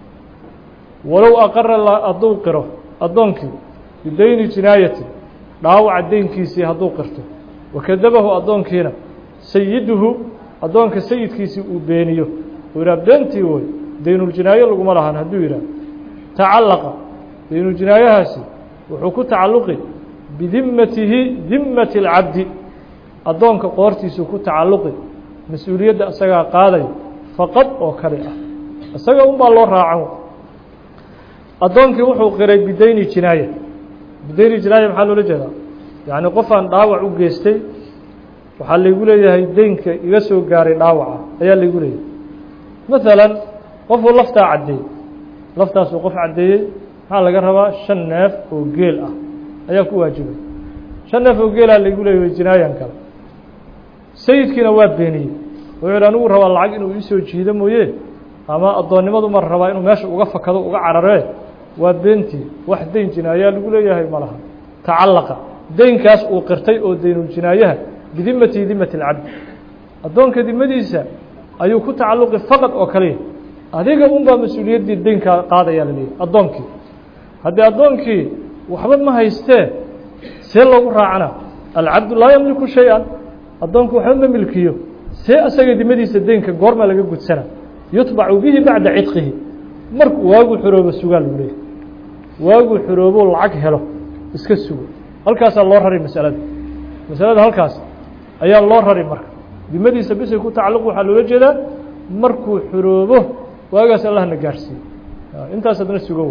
walow aqara hadduu qiro addoonkii bidayni jinaayati dhaawaca deynkiisii hadduu qirto wakadabahu addoonkiina sayiduhu addoonka sayidkiisii uu beeniyo uu yidhaha beentii woy daynuljinaayo laguma lahan hadduu yidhaha tacallaqa daynuljinaayahaasi wuxuu ku tacalluqi bidimmatihi dimmati اlcabdi addoonka qoortiisuu ku tacalluqi mas-uuliyadda isagaa qaaday faqad oo kale ah isaga un baa loo raacan addoonkii wuxuu qiray bidayni jinaaya bidayni jinaaya maxaa loola jeedaa yacni qofaan dhaawac u geystay waxaa laygu leeyahay deynka iga soo gaaray dhaawaca ayaa laygu leeyahay maalan qofuu laftaa caddeeyey laftaasuu qof caddeeyey maxaa laga rabaa shan neef oo geel ah ayaa ku waajibay shan neef oo geelaa laygu leeyahay jinaayan kale sayidkiina waa beeniyey wuxuu yidhi anigu rabaa lacag inuu iisoo jiido mooye ama addoonnimadu mar rabaa inuu meesha uga fakado uga cararee waa beentii wax deyn jinaayaa lagu leeyahay ma laha tacallaqa deynkaas uu qirtay oo daynuljinaayaha bidimati dimati اlcabdi addoonka dimadiisa ayuu ku tacalluqi faqad oo kaliya adiga unbaa mas-uuliyaddii deynkaa qaadaya la leeyahy addoonkii haddii addoonkii waxba ma haystee see loogu raacana alcabdu laa yamliku shay-an addoonku waxba ma milkiyo see asaga dimadiisa deynka goorma laga gudsana yutbacu bihi bacda cidqihi markuu waaguu xoroobo sugaa lagu leeyahy waaguu xoroobo lacag helo iska sugo halkaasaa loo rari masalada masalada halkaas ayaa loo rari marka dimadiisa bisay ku tacalluq waxaa loola jeedaa markuu xoroobo waagaas allahna gaarhsiiye intaas adna sugow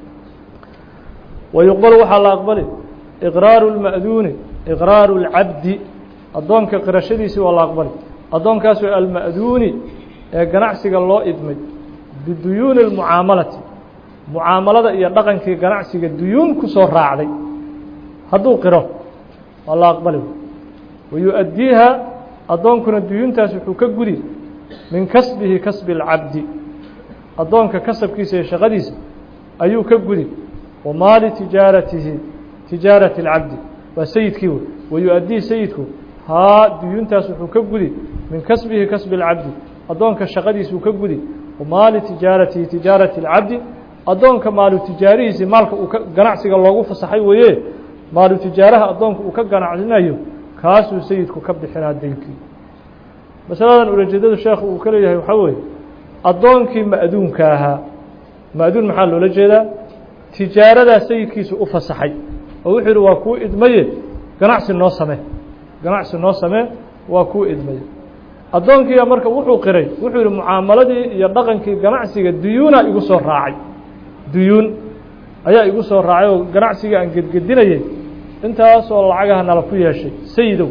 wayuqbalu waxaa la aqbali iqraaru اlma'duuni iqraaru اlcabdi addoonka qirashadiisi waa la aqbali addoonkaasoo alma'duuni ee ganacsiga loo idmay biduyuuni اlmucaamalati mucaamalada iyo dhaqankii ganacsiga duyuun ku soo raacday hadduu qiro waa la aqbali wayu'addiiha addoonkuna duyuuntaas wuxuu ka gudi min kasbihi kasbi اlcabdi addoonka kasabkiisa iyo shaqadiisa ayuu ka gudi wa maali tijaaratihi tijaarati اlcabdi waa sayidkii wey wayu'addii sayidku haa duyuuntaas wuxuu ka gudi min kasbihi kasbi اlcabdi addoonka shaqadiisuu ka gudi wa maali tijaaratihi tijaarati اlcabdi addoonka maalu tijaarihiisii maalka uu ka ganacsiga loogu fasaxay weeye maalu tijaaraha addoonka uu ka ganacsinayo kaasuu sayidku ka bixinaa deynkii masaladan ulajeedadu sheekhu uu ka leeyahay waxaa weeye addoonkii ma'duunka ahaa ma'duun maxaa loola jeedaa tijaaradaa sayidkiisu u fasaxay oo wuxuu yidhi waa kuu idmaye ganacsi noo samee ganacsi noo samee waa kuu idmaye addoonkiiba marka wuxuu qiray wuxuu yidhi mucaamaladii iyo dhaqankii ganacsiga duyuunaa igu soo raacay duyuun ayaa igu soo raacay oo ganacsigii aan gedgedinayay intaasoo lacagaha nala ku yeeshay sayidow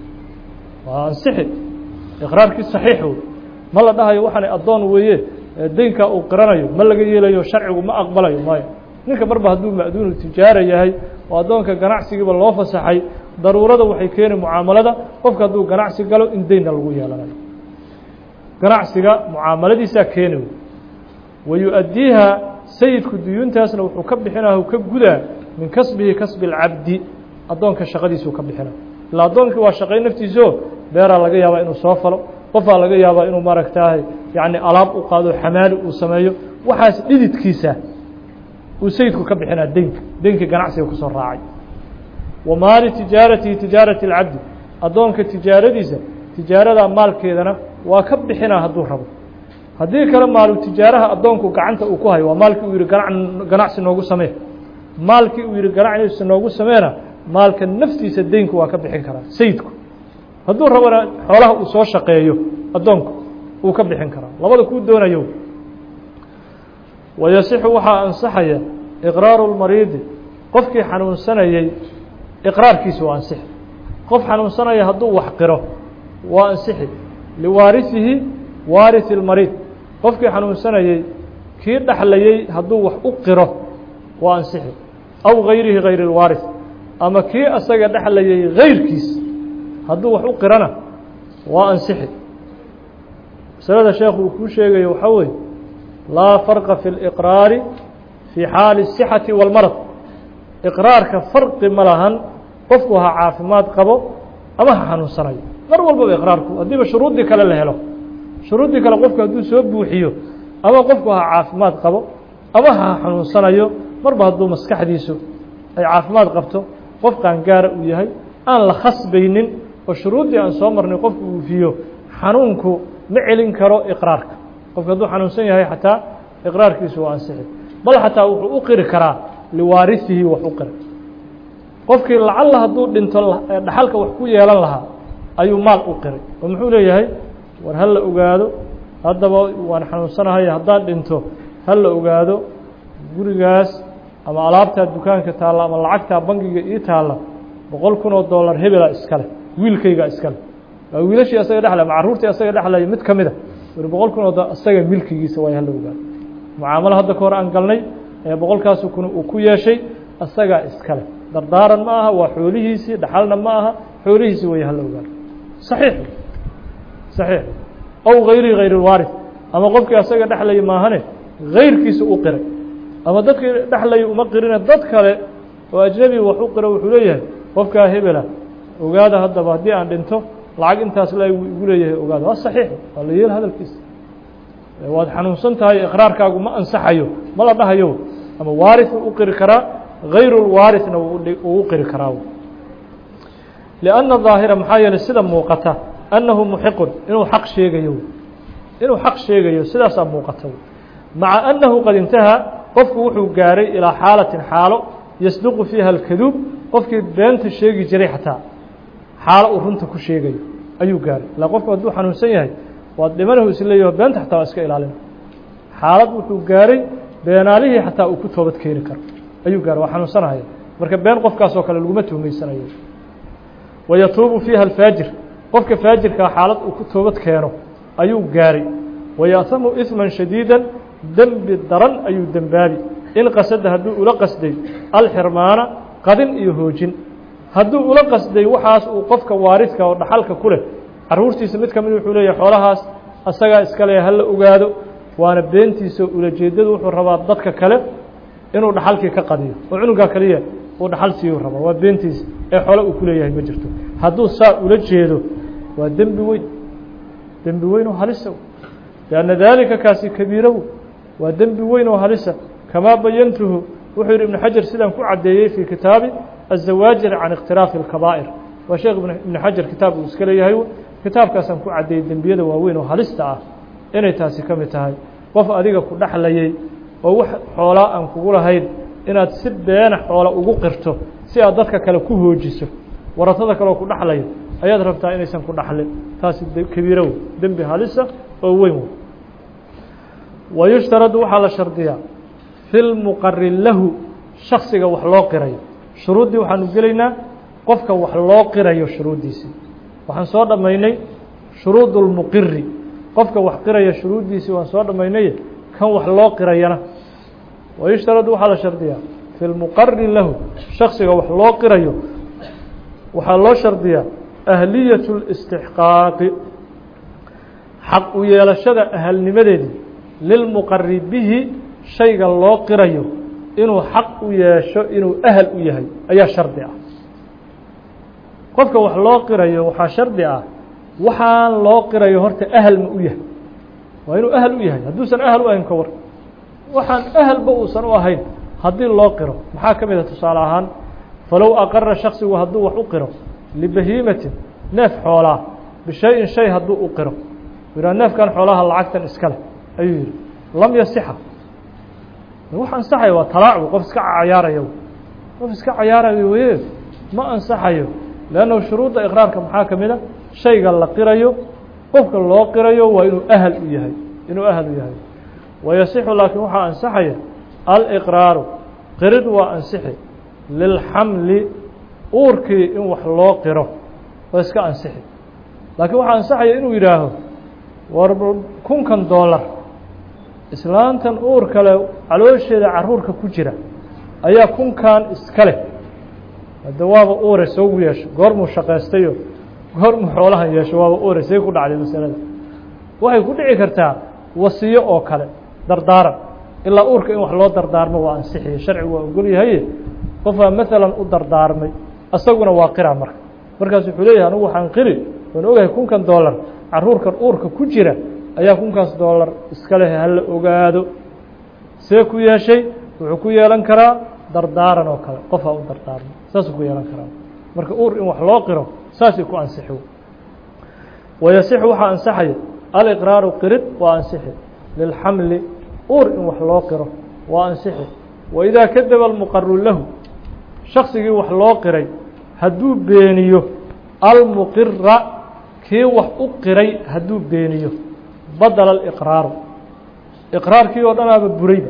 waa ansixi iqraarkii saxiix wey ma la dhahayo waxaana addoon weeye deynkaa uu qiranayo ma laga yeelayo sharcigu ma aqbalayo maayo ninka marba hadduu ma'duunu tijaara yahay oo addoonka ganacsigiiba loo fasaxay daruurada waxay keeni mucaamalada qofka hadduu ganacsi galo in deynna lagu yeelanayo ganacsiga mucaamaladiisaa keeni wey wayu'addiiha sayidku duyuuntaasna wuxuu ka bixinaa ka gudaa min kasbihi kasbi اlcabdi addoonka shaqadiisuu ka bixina ilaa addoonkii waa shaqay naftiisao beeraa laga yaabaa inuu soo falo qofaa laga yaabaa inuu maaragtaahay yacni alaab u qaado xamaali uu sameeyo waxaas dhididkiisa uu sayidku ka bixinaa deynka deynkii ganacsiga kusoo raacay wa maali tijaaratihi tijaarati اlcabdi addoonka tijaaradiisa tijaaradaa maalkeedana waa ka bixinaa hadduu rabo haddii kale maalu tijaaraha addoonku gacanta uu ku hayo waa maalkii uu yihi gana ganacsi noogu samee maalkii uu yihi ganacsi noogu sameena maalka naftiisa deynku waa ka bixin karaa sayidku hadduu rabona xoolaha uu soo shaqeeyo addoonku uu ka bixin karaa labada kuu doonayo wayasixu waxaa ansaxaya iqraaru lmariidi qofkii xanuunsanayey iqraarkiisa waa ansix qof xanuunsanaya hadduu wax qiro waa ansixi liwaarisihi waarisi اlmariid qofkii xanuunsanayey kii dhexlayey hadduu wax u qiro waa ansixi aw gayrihi gayr اlwaaris ama kii asaga dhexlayay gayrkiis hadduu wax u qirana waa ansixi masalada sheekhu uu kuu sheegayo waxaa weeye laa farqa fi اliqraari fii xaali الsixati wاlmarad iqraarka farqi ma lahan qofku ha caafimaad qabo ama ha xanuunsanayo mar walbaba iqraarku haddiiba shuruuddii kale la helo shuruuddii kale qofku hadduu soo buuxiyo ama qofku ha caafimaad qabo ama ha xanuunsanayo marba hadduu maskaxdiisu ay caafimaad qabto qof qaangaara uu yahay aan la khasbaynin oo shuruuddii aan soo marnay qofku uufiyo xanuunku ma celin karo iqraarka qofku hadduu xanuunsan yahay xataa iqraarkiisu waa ansixi bal xataa wuxuu u qiri karaa liwaarisihi wax u qira qofkii lacalla hadduu dhinto dhaxalka wax ku yeelan lahaa ayuu maal u qiray oo muxuu leeyahay war ha la ogaado haddaba waan xanuunsanahay haddaan dhinto ha la ogaado gurigaas ama alaabtaa dukaanka taalla ama lacagtaa bangiga ii taalla boqol kun oo dollar hebela iskale wiilkayga iskale waa wiilashii asaga dhexlay ama carruurtii asaga dhexlaya mid ka mida wari boqol kun oo dollar asaga milkigiisa waay hala ogaado mucaamalo hadda ka hor aan galnay ee boqolkaasu kun uu ku yeeshay asagaa iskale dardaaran ma aha waa xoolihiisii dhaxalna ma aha xoolihiisii way hala ogaado saxiix saxiix aw gayri gayr اlwaaris ama qofkii asaga dhexlaya maahane gayrkiisa u qiray ama dadkii dhexlaya uma qirine dad kale oo ajnebi wax u qiro wuxuu leeyahay qofkaa hebela ogaada haddaba haddii aan dhinto lacag intaas la igu leeyahay ogaada waa saxiix waa la yeel hadalkiisa waad xanuunsan tahay iqraarkaagu ma ansaxayo ma la dhahayo ama waaris u qiri karaa gayru lwaarisna uu u qiri karaa لأnna ظaahira maxaa yeeley sida muuqata annahu muxiqun inuu xaq sheegayo inuu xaq sheegayo sidaasaa muuqata maca annahu qad intahaa qofku wuxuu gaaray ilaa xaalatin xaalo yasduqu fiiha اlkaduub qofkii beenta sheegi jiray xataa xaalo uu runta ku sheegayo ayuu gaaray ilaa qofku hadduu xanuunsan yahay waad dhimanahu isleeyaho beenta xataa waa iska ilaalina xaalad wuxuu gaaray beenaalihii xataa uu ku toobad keeni karo ayuu gaaray waa xanuunsanahaya marka been qofkaasoo kale laguma tuhmaysanayo wayatuubu fiiha alfaajir qofka faajirkaa xaalad uu ku toobad keeno ayuu gaaray waya'hamu isman shadiida dembi daran ayuu dembaabi in qasada hadduu ula qasday alxirmaana qadin iyo hoojin hadduu ula qasday waxaas uu qofka waaridka oo dhaxalka ku leh carruurtiisa mid ka mid wuxuu leeyahay xoolahaas asagaa iska le hala ogaado waana beentiisa ulajeedadu wuxuu rabaa dadka kale inuu dhaxalkii ka qadiyo oo cunugaa kaliya uu dhaxal siiyuu rabaa waa beentiisa ee xoole uu ku leeyahay ma jirto hadduu saa ula jeedo waa dembi weyn dembi weyn oo halisa lianna daalika kaasi kabiirawo waa dembi weyn oo halisa kamaa bayantuhu wuxuu yidhi ibnu xajar sidaan ku caddeeyey fii kitaabi azawaajir can ikhtiraafi اlkabaa'ir waa sheekh ibnu xajar kitaab uu iska leeyahay kitaabkaasaan ku caddeeyey dembiyada waaweyn oo halista ah inay taasi ka mid tahay qof adiga ku dhexlayay oo wax xoolaa aan kugu lahayn inaad si beena xoola ugu qirto si aad dadka kale ku hoojiso waratada kaleoo ku dhexlayo ayaad rabtaa inaysan ku dhaxlin taasi kabiirow dembi halisa oo weyn wayushtaradu waxaa la shardiyaa fi lmuqari lahu shaksiga wax loo qirayo shuruuddii waxaanu gelaynaa qofka wax loo qirayo shuruuddiisii waxaan soo dhammaynay shuruud اlmuqiri qofka wax qiraya shuruuddiisii waan soo dhammaynay kan wax loo qirayana wayushtaradu waxaa la shardiyaa fi lmuqari lahu shaksiga wax loo qirayo waxaa loo shardiyaa ahliyaة الاstixqaaqi xaq u yeelashada ahalnimadeedii lilmuqari bihi shayga loo qirayo inuu xaq u yeesho inuu ahal u yahay ayaa shardi ah qofka wax loo qirayo waxaa shardi ah waxaan loo qirayo horta ahal ma u yahay waa inuu ahal u yahay hadduusan ahal u ahayn ka war waxaan ahalba uusan u ahayn haddii loo qiro maxaa ka mid a tusaale ahaan falow aqara shaksigu hadduu wax u qiro libahiimatin neef xoolaa bishay-in shay hadduu u qiro yidhaha neefkan xoolaha lacagtan iska leh ayuu yidhi lam yasixa wax ansaxayo waa talaacu qof iska cayaarayo qof iska cayaarayo weye ma ansaxayo leannahu shuruudda iqraarka maxaa ka mid a shayga la qirayo qofka loo qirayo waa inuu ahal u yahay inuu ahal u yahay wayasixu laakiin waxaa ansaxaya aliqraaru qirid waa ansixi lilxamli uurkii in wax loo qiro oo iska ansixi laakiin waxaa ansaxaya inuu yidhaaho war kunkan doolar islaantan uur kale caloosheeda caruurka ku jira ayaa kunkan iska leh hadde waaba uure soogu yeesho goormuu shaqaystayo goormuu xoolahan yeesho waaba uure say ku dhacday masalada waxay ku dhici kartaa wasiyo oo kale dardaaran ilaa uurka in wax loo dardaarmo waa ansixiye sharcigu waa ogol yahaye qofaa maalan u dardaarmay asaguna waa qira marka markaas wuxuu leeyahay anugu waxaan qiri waan ogahay kunkan doolar caruurkan uurka ku jira ayaa kunkaas doolar iska leh hala ogaado see ku yeeshay wuxuu ku yeelan karaa dardaaran oo kale qofaa u dardaarmay saasuu ku yeelan karaa marka uur in wax loo qiro saasay ku ansixi wayasixu waxaa ansaxaya aliqraaru qirid waa ansixi lilxamli uur in wax loo qiro waa ansixi waidaa kadaba almuqaru lahu shaksigii wax loo qiray hadduu beeniyo almuqira kii wax u qiray hadduu beeniyo badala aliqraaru iqraarkii oo dhanaaba burayba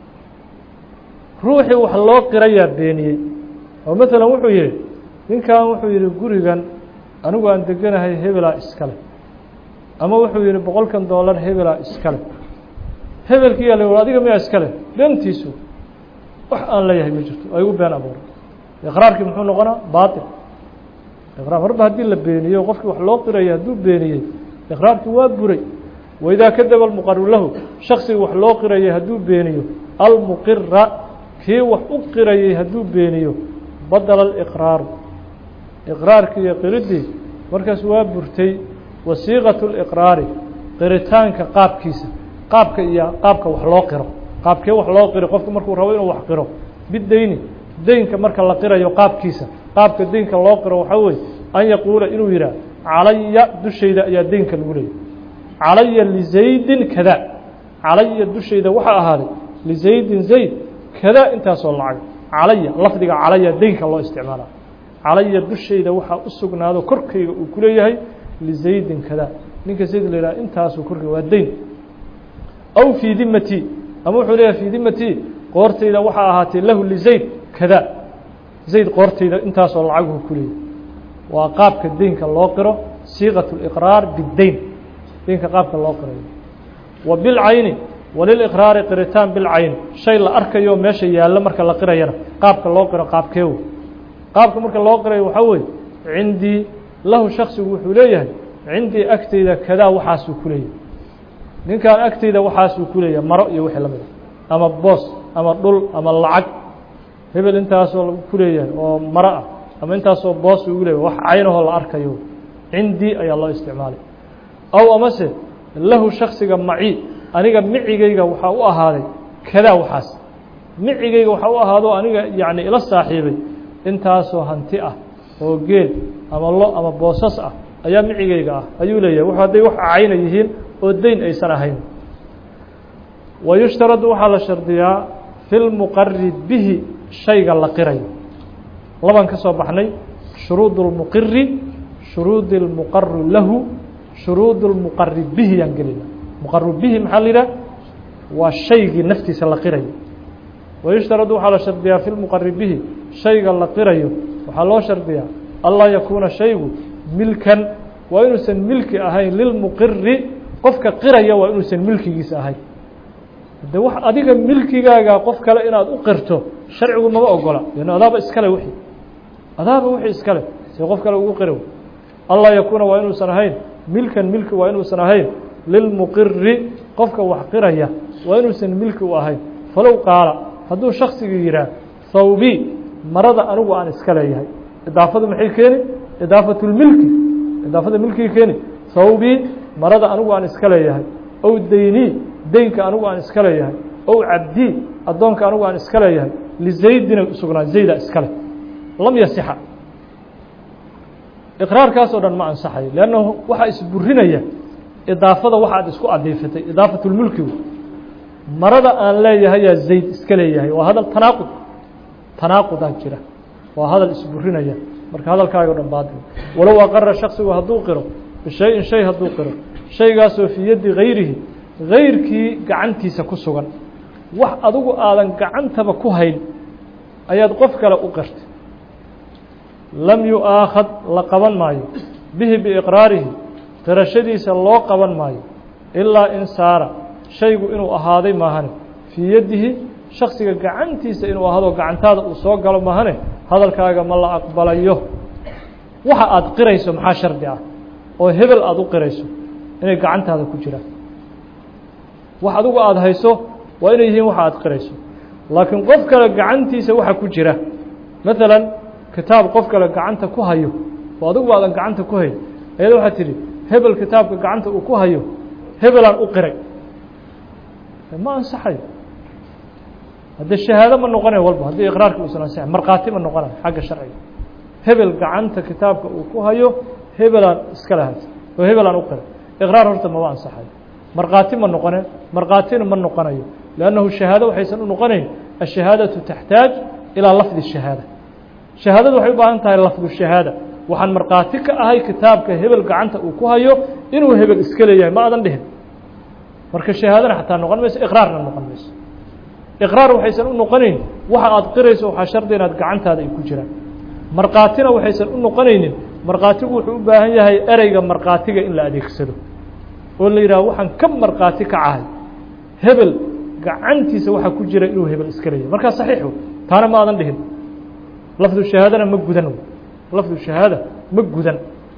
ruuxii wax loo qirayaa beeniyey oo maalan wuxuu yihi ninkan wuxuu yihi gurigan anigu aan deganahay hebelaa iskale ama wuxuu yihi boqolkan doolar hebelaa iskale hebelkiiyaa la war adiga miyaa iskale beentiisu wax aan leeyahay ma jirto ay u been abuuray iqraarkii muxuu noqonaa baatil iqraar marba haddii la beeniyo qofkii wax loo qiraya hadduu beeniyey iqraarkii waa buray waidaa kadaba almuqaru lahu shaksigii wax loo qirayay hadduu beeniyo almuqira kii wax u qirayay hadduu beeniyo badala aliqraaru iqraarkii iyo qiridii markaas waa burtay wasiiqatu liqraari qiritaanka qaabkiisa qaabka iyo qaabka wax loo qiro qaabkee wax loo qiro qofku markuu rabo inuu wax qiro bideyni deynka marka la qirayo qaabkiisa qaabka deynka loo qiro waxaa weye an yaquula inuu yidhaah calaya dushayda ayaa deynka lagu leeyay calaya lizaydin kada calaya dushayda waxaa ahaaday lizaydin zayd kada intaasoo lacag calaya lafdiga calaya deynka loo isticmaala calaya dushayda waxaa u sugnaado korkayga uu ku leeyahay lizaydin kada ninka zayd la yidhaha intaasuu korkayga waa deyn aw fii dimati ama wuxuu leeyahay fii dimati qoortayda waxaa ahaatay lahu lizayd kada zayd qoortayda intaasoo lacaguhu ku leeyahy waa qaabka deynka loo qiro siiqaة اliqraar bideyn deynka qaabka loo qirayo wa bilcayni waliliqraari qiritaan bilcayni shay la arkayo meesha yaallo marka la qirayana qaabka loo qiro qaabkeewo qaabka marka loo qirayo waxaa weeye cindii lahu shaksigu wuxuu leeyahay cindii agtayda kadaa waxaasuu ku leeyahay ninkan agtayda waxaasuu ku leeyahay maro iyo wixii lamid a ama boos ama dhul ama lacag hebel intaasoo ku leeyahay oo maro ah ama intaasoo boos ugu leeyahay wax caynahoo la arkayo cindii ayaa loo isticmaalay aw amase lahu shaksiga maci aniga micigayga waxaa u ahaaday kadaa waxaas micigayga waxaa u ahaado aniga yacni ila saaxiibay intaasoo hanti ah oo geel ama lo ama boosas ah ayaa micigayga ah ayuu leeyahay w hadday wax cayna yihiin oo deyn aysan ahayn wa yushtaradu waxaa la shardiyaa fi lmuqari bihi shayga la qirayo labaan ka soo baxnay shuruud اlmuqiri shuruudi اlmuqaru lahu shuruud اlmuqari bihi yaan gelina muqaru bihi maxaa la yidhah waa shaygii naftiisa la qirayo wayushtaradu waxaa la shardiyaa fi lmuqari bihi shayga la qirayo waxaa loo shardiyaa anlaa yakuuna shaygu milkan waa inuusan milki ahayn lilmuqiri qofka qiraya waa inuusan milkigiisa ahayn de wax adiga milkigaaga qof kale inaad u qirto sharcigu mama ogola lan adaaba iskale wixii adaaba wixii iskale see qof kale ugu qira anlaa yakuuna waa inuusan ahayn milkan milki waa inuusan ahayn lilmuqiri qofka wax qiraya waa inuusan milki u ahayn falow qaala hadduu shaksigii yidhaah thawbi marada anigu aan iska leeyahay idaafadu maxay keeni idaafatu lmilki idaafada milkigi keeni thawbi marada anigu aan iska leeyahay ow deyni deynka anigu aan iska leeyahay ow cabdi addoonka anigu aan iska leeyahay lizaydina usugnaa zayda iskale lam yasixa iqraarkaasoo dhan ma ansaxayo leannahu waxaa isburinaya idaafada waxaad isku adiifatay idaafatu lmulkigu marada aan leeyahayaa zayd iska leeyahay waa hadal tanaaqud tanaaqudaa jira waa hadal isburinaya marka hadalkaaga o dhan baadil walow aqara shaksigu hadduu qiro bishay-in shay hadduu qiro shaygaasoo fii yaddi gayrihi gayrkii gacantiisa ku sugan wax adigu aadan gacantaba ku hayn ayaad qof kale u qirtay lam yu-aakhad la qaban maayo bihi biiqraarihi qirashadiisa loo qaban maayo ilaa in saara shaygu inuu ahaaday maahane fii yadihi shaksiga gacantiisa inuu ahaado gacantaada uu soo galo maahane hadalkaaga ma la aqbalayo waxa aad qirayso maxaa shardi ah oo hebel aada u qirayso inay gacantaada ku jiraan wax adigu aada hayso waa inay yihiin waxa aad qirayso laakiin qof kale gacantiisa waxa ku jira maalan kitaab qof kale gacanta ku hayo oo adigu aadan gacanta ku hayn ayada waxaad tidhi hebel kitaabka gacanta uu ku hayo hebelaan u qiray ma ansaxayo haddee shahaado ma noqonayo walba haddii iqraarka uusan ansaxay markhaati ma noqonayo xagga sharciga hebel gacanta kitaabka uu ku hayo hebelaan iskale haysa oo hebelaan u qiray iqraar horta mama ansaxayo markhaati ma noqone markhaatina ma noqonayo لأnnahu shahaado waxaysan u noqonayn الشhahaadaةu taxtaaj ilىa lafdi الشhahaada shahaadadu waxay u baahan tahay lafdu shahaada waxaan markhaati ka ahay kitaabka hebel gacanta uu ku hayo inuu hebel iska leeyahay ma adan dhihin marka shahaadana xataa noqon mayso iqraarna noqon mayso iqraar waxaysan u noqonayn waxa aad qirayso waxaa shardi inaad gacantaada ay ku jiraan markhaatina waxaysan u noqonaynin markhaatigu wuxuu u baahan yahay ereyga markhaatiga in la adeegsado oo la yidhaha waxaan ka markhaati ka cahay hebel gacantiisa waxaa ku jira inuu hebel iska leeyahay markaa saxiixu taana ma adan dhihin lafdu shahaadana ma gudan lafdu shahaada ma gudan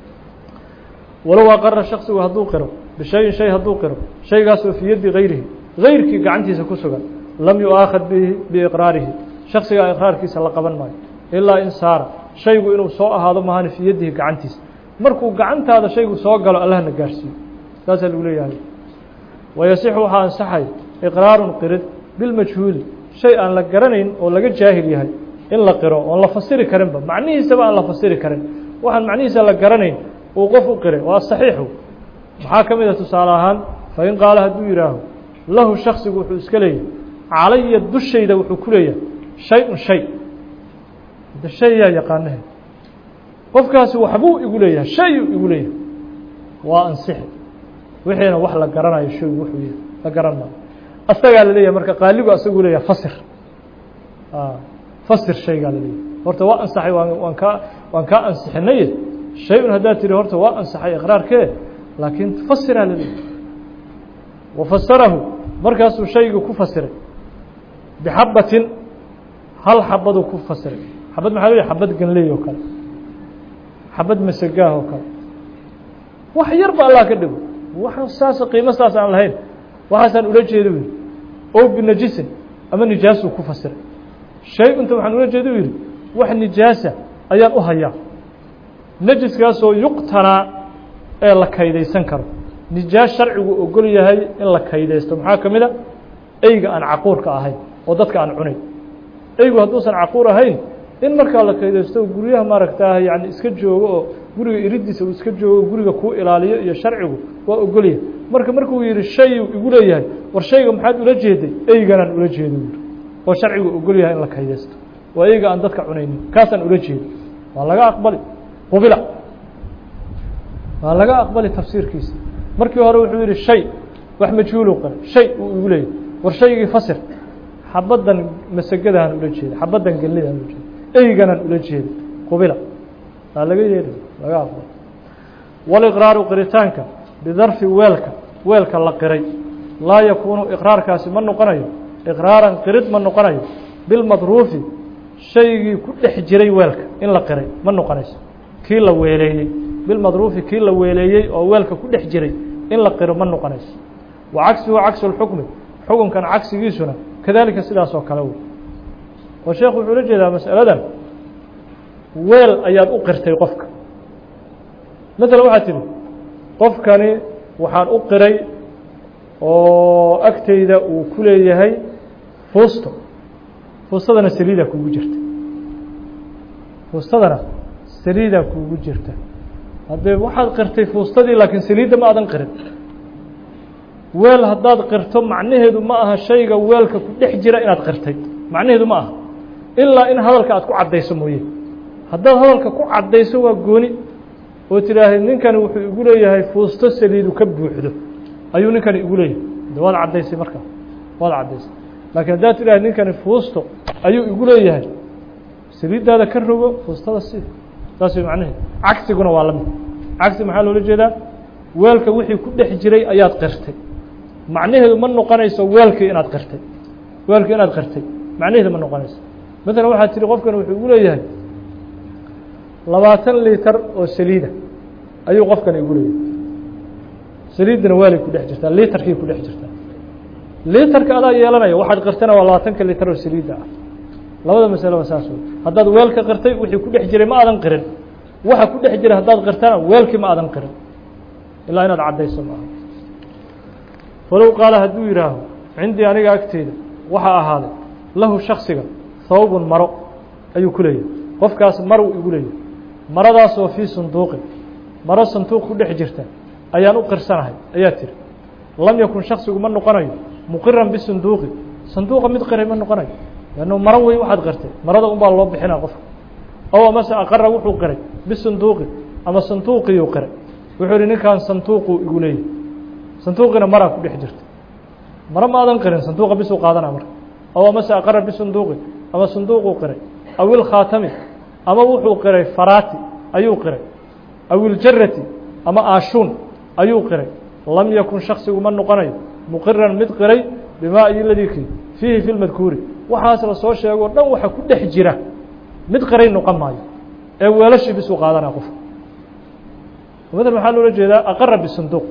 walow aqara shaksigu hadduu qiro bishayin shay hadduu qiro shaygaasoo fii yaddi gayrihi gayrkii gacantiisa ku sugan lam yu-aakhad bihi biiqraarihi shaksigaa iqraarkiisa la qaban maayo ilaa in saara shaygu inuu soo ahaado mahani fii yaddihi gacantiisa markuu gacantaada shaygu soo galo allahna gaarhsiiyo saasaa lagu leeyahay wayasixu waxaa ansaxay iqraarun qirid bilmajhuuli shay aan la garanayn oo laga jaahil yahay in la qiro oon la fasiri karinba macnihiisaba aan la fasiri karin waxaan macnihiisa la garanayn uu qof u qiray waa saxiixu maxaa ka mid a tusaale ahaan fain qaala hadduu yidhaaho lahu shaksigu wuxuu iska leeyahay calaya dushayda wuxuu ku leeyahay shay-un shay de shay yaa yaqaanahe qofkaasi waxbuu igu leeyahay shayuu igu leeyahay waa ansixi wixiina wax la garanayo shaygu wuxuu yahay la garan maayo asagaa la leeyahay marka qaaligu asagu leeyahay fasir fasir shaygaa la leeyahay horta waa ansaxay waan waan kaa waan kaa ansixinaye shay-un haddaad tihi horta waa ansaxay iqraarkee laakiin fasiraa la leeyahay wafasarahu markaasuu shaygii ku fasiray bixabatin hal xabaduu ku fasiray xabad maxaa leeyahay xabad ganley oo kale xabad masagaah oo kale wax yar ba allah ka dhigo wax saas qiimo saas aan lahayn waxaasaan ula jeeda u yidhi o binajisin ama nijaasuu ku fasiray shay-unta waxaan ula jeeda u yidhi wax nijaasa ayaan u hayaa najiskaasoo yuqtanaa ee la kaydaysan karo nijaas sharcigu ogol yahay in la kaydaysto maxaa ka mid a eyga aan caquurka ahayn oo dadka aan cunayn eygu hadduusan caquur ahayn in markaa la kaydaysto guryaha maaragtaa yani iska joogo oo guriga iridiisa uu iska joogo guriga kuu ilaaliyo iyo sharcigu waa ogolyahay marka markuu yihi shayuu igu leeyahay war shayga maxaad ula jeeday eyganaan ula jeedo yiri oo sharcigu ogol yahay in la kaydaysto waa eyga aan dadka cunaynin kaasaan ula jeedo waa laga aqbali qubila waa laga aqbali tafsiirkiisa markii hore wuxuu yihi shay wax majhuulu qare shay uu igu leeyahay war shaygii fasir xabaddan masagadahan ula jeeda xabaddan gelidaan ula jeeda eyganaan ula jeeda qubila waa laga yeelay laga aqbalo waliqraaru qiritaanka bidarfi weelka weelka la qiray laa yakuunu iqraarkaasi ma noqonayo iqraaran qirid ma noqonayo bilmadruufi shaygii ku dhex jiray weelka in la qiray ma noqonayso kii la weeleeyey bilmadruufi kii la weeleeyey oo weelka ku dhex jiray in la qiro ma noqonayso wa cagsuhu cagsu lxukmi xukunkan cagsigiisuna kadalika sidaas oo kale wey oo sheekhu wuxuu la jeedaa masaladan weel ayaad u qirtay qofka maala waxaad tidhi qofkani waxaan u qiray oo agtayda uu ku leeyahay fuusto fuustadana saliidaa kuugu jirta fuustadana saliidaa kuugu jirta haddee waxaad qirtay fuustadii laakiin saliidda ma adan qirin weel haddaad qirto macnaheedu ma aha shayga weelka ku dhex jira inaad qirtay macnaheedu ma aha ilaa in hadalka aad ku caddayso mooye haddaad hadalka ku caddayso waa gooni oo tidhaahda ninkani wuxuu igu leeyahay fuusto saliidu ka buuxdo ayuu ninkani igu leeyahay de waad caddaysay markaa waad caddaysay laakiin haddaad tidhahda ninkani fuusto ayuu igu leeyahay saliiddaada ka rogo fuustada si saas way macnaheed cagsiguna waa la mid cagsi maxaa loola jeedaa weelka wixii ku dhex jiray ayaad qirtay macnaheedu ma noqonayso weelkii inaad qirtay weelkii inaad qirtay macnaheedu ma noqonayso maalan waxaad tihi qofkan wuxuu igu leeyahay labaatan litar oo saliida ayuu qofkan igu leeyahay saliiddana waalay ku dhex jirtaa litarkii ku dhex jirtaa litarka adaa yeelanaya waxaad qirtana waa labaatanka litar oo saliidda ah labada masalo waa saas wey haddaad weelka qirtay wixii ku dhex jiray ma aadan qirin waxa ku dhex jiray haddaad qirtana weelkii ma aadan qirin ilaa inaad caddayso maaha falow qaala hadduu yidhaaho cindii aniga agteyda waxaa ahaaday lahu shaksiga hawbun maro ayuu ku leeyahay qofkaas marow igu leeyahay maradaasoo fii sunduuqin maro sanduuq ku dhex jirta ayaan u qirsanahay ayaa tiri lam yakun shaksigu ma noqonayo muqiran bisunduuqi sanduuqa mid qiray ma noqonayo lannu maro wey waxaad qirtay marada unbaa loo bixinaa qofka ow amase aqara wuxuu qiray bisunduuqi ama sanduuqiyuu qiray wuxuu ihi ninkan sanduuquu igu leeyahay sanduuqina maraa ku dhex jirta maro ma aadan qirin sanduuqa bisuu qaadanaa marka ow amase aqara bisunduuqi ama sanduuquu qiray aw ilkhaatami ama wuxuu qiray faraati ayuu qiray aw iljarati ama aashuun ayuu qiray lam yakun shaksigu ma noqonayo muqiran mid qiray bimaa iyo ladikii fiihi fi lmadkuuri waxaas la soo sheego o dhan waxa ku dhex jira mid qiray noqon maayo ee weelashii bisuu qaadanaa qofka maala maxaa loola jeedaa aqara bisanduuq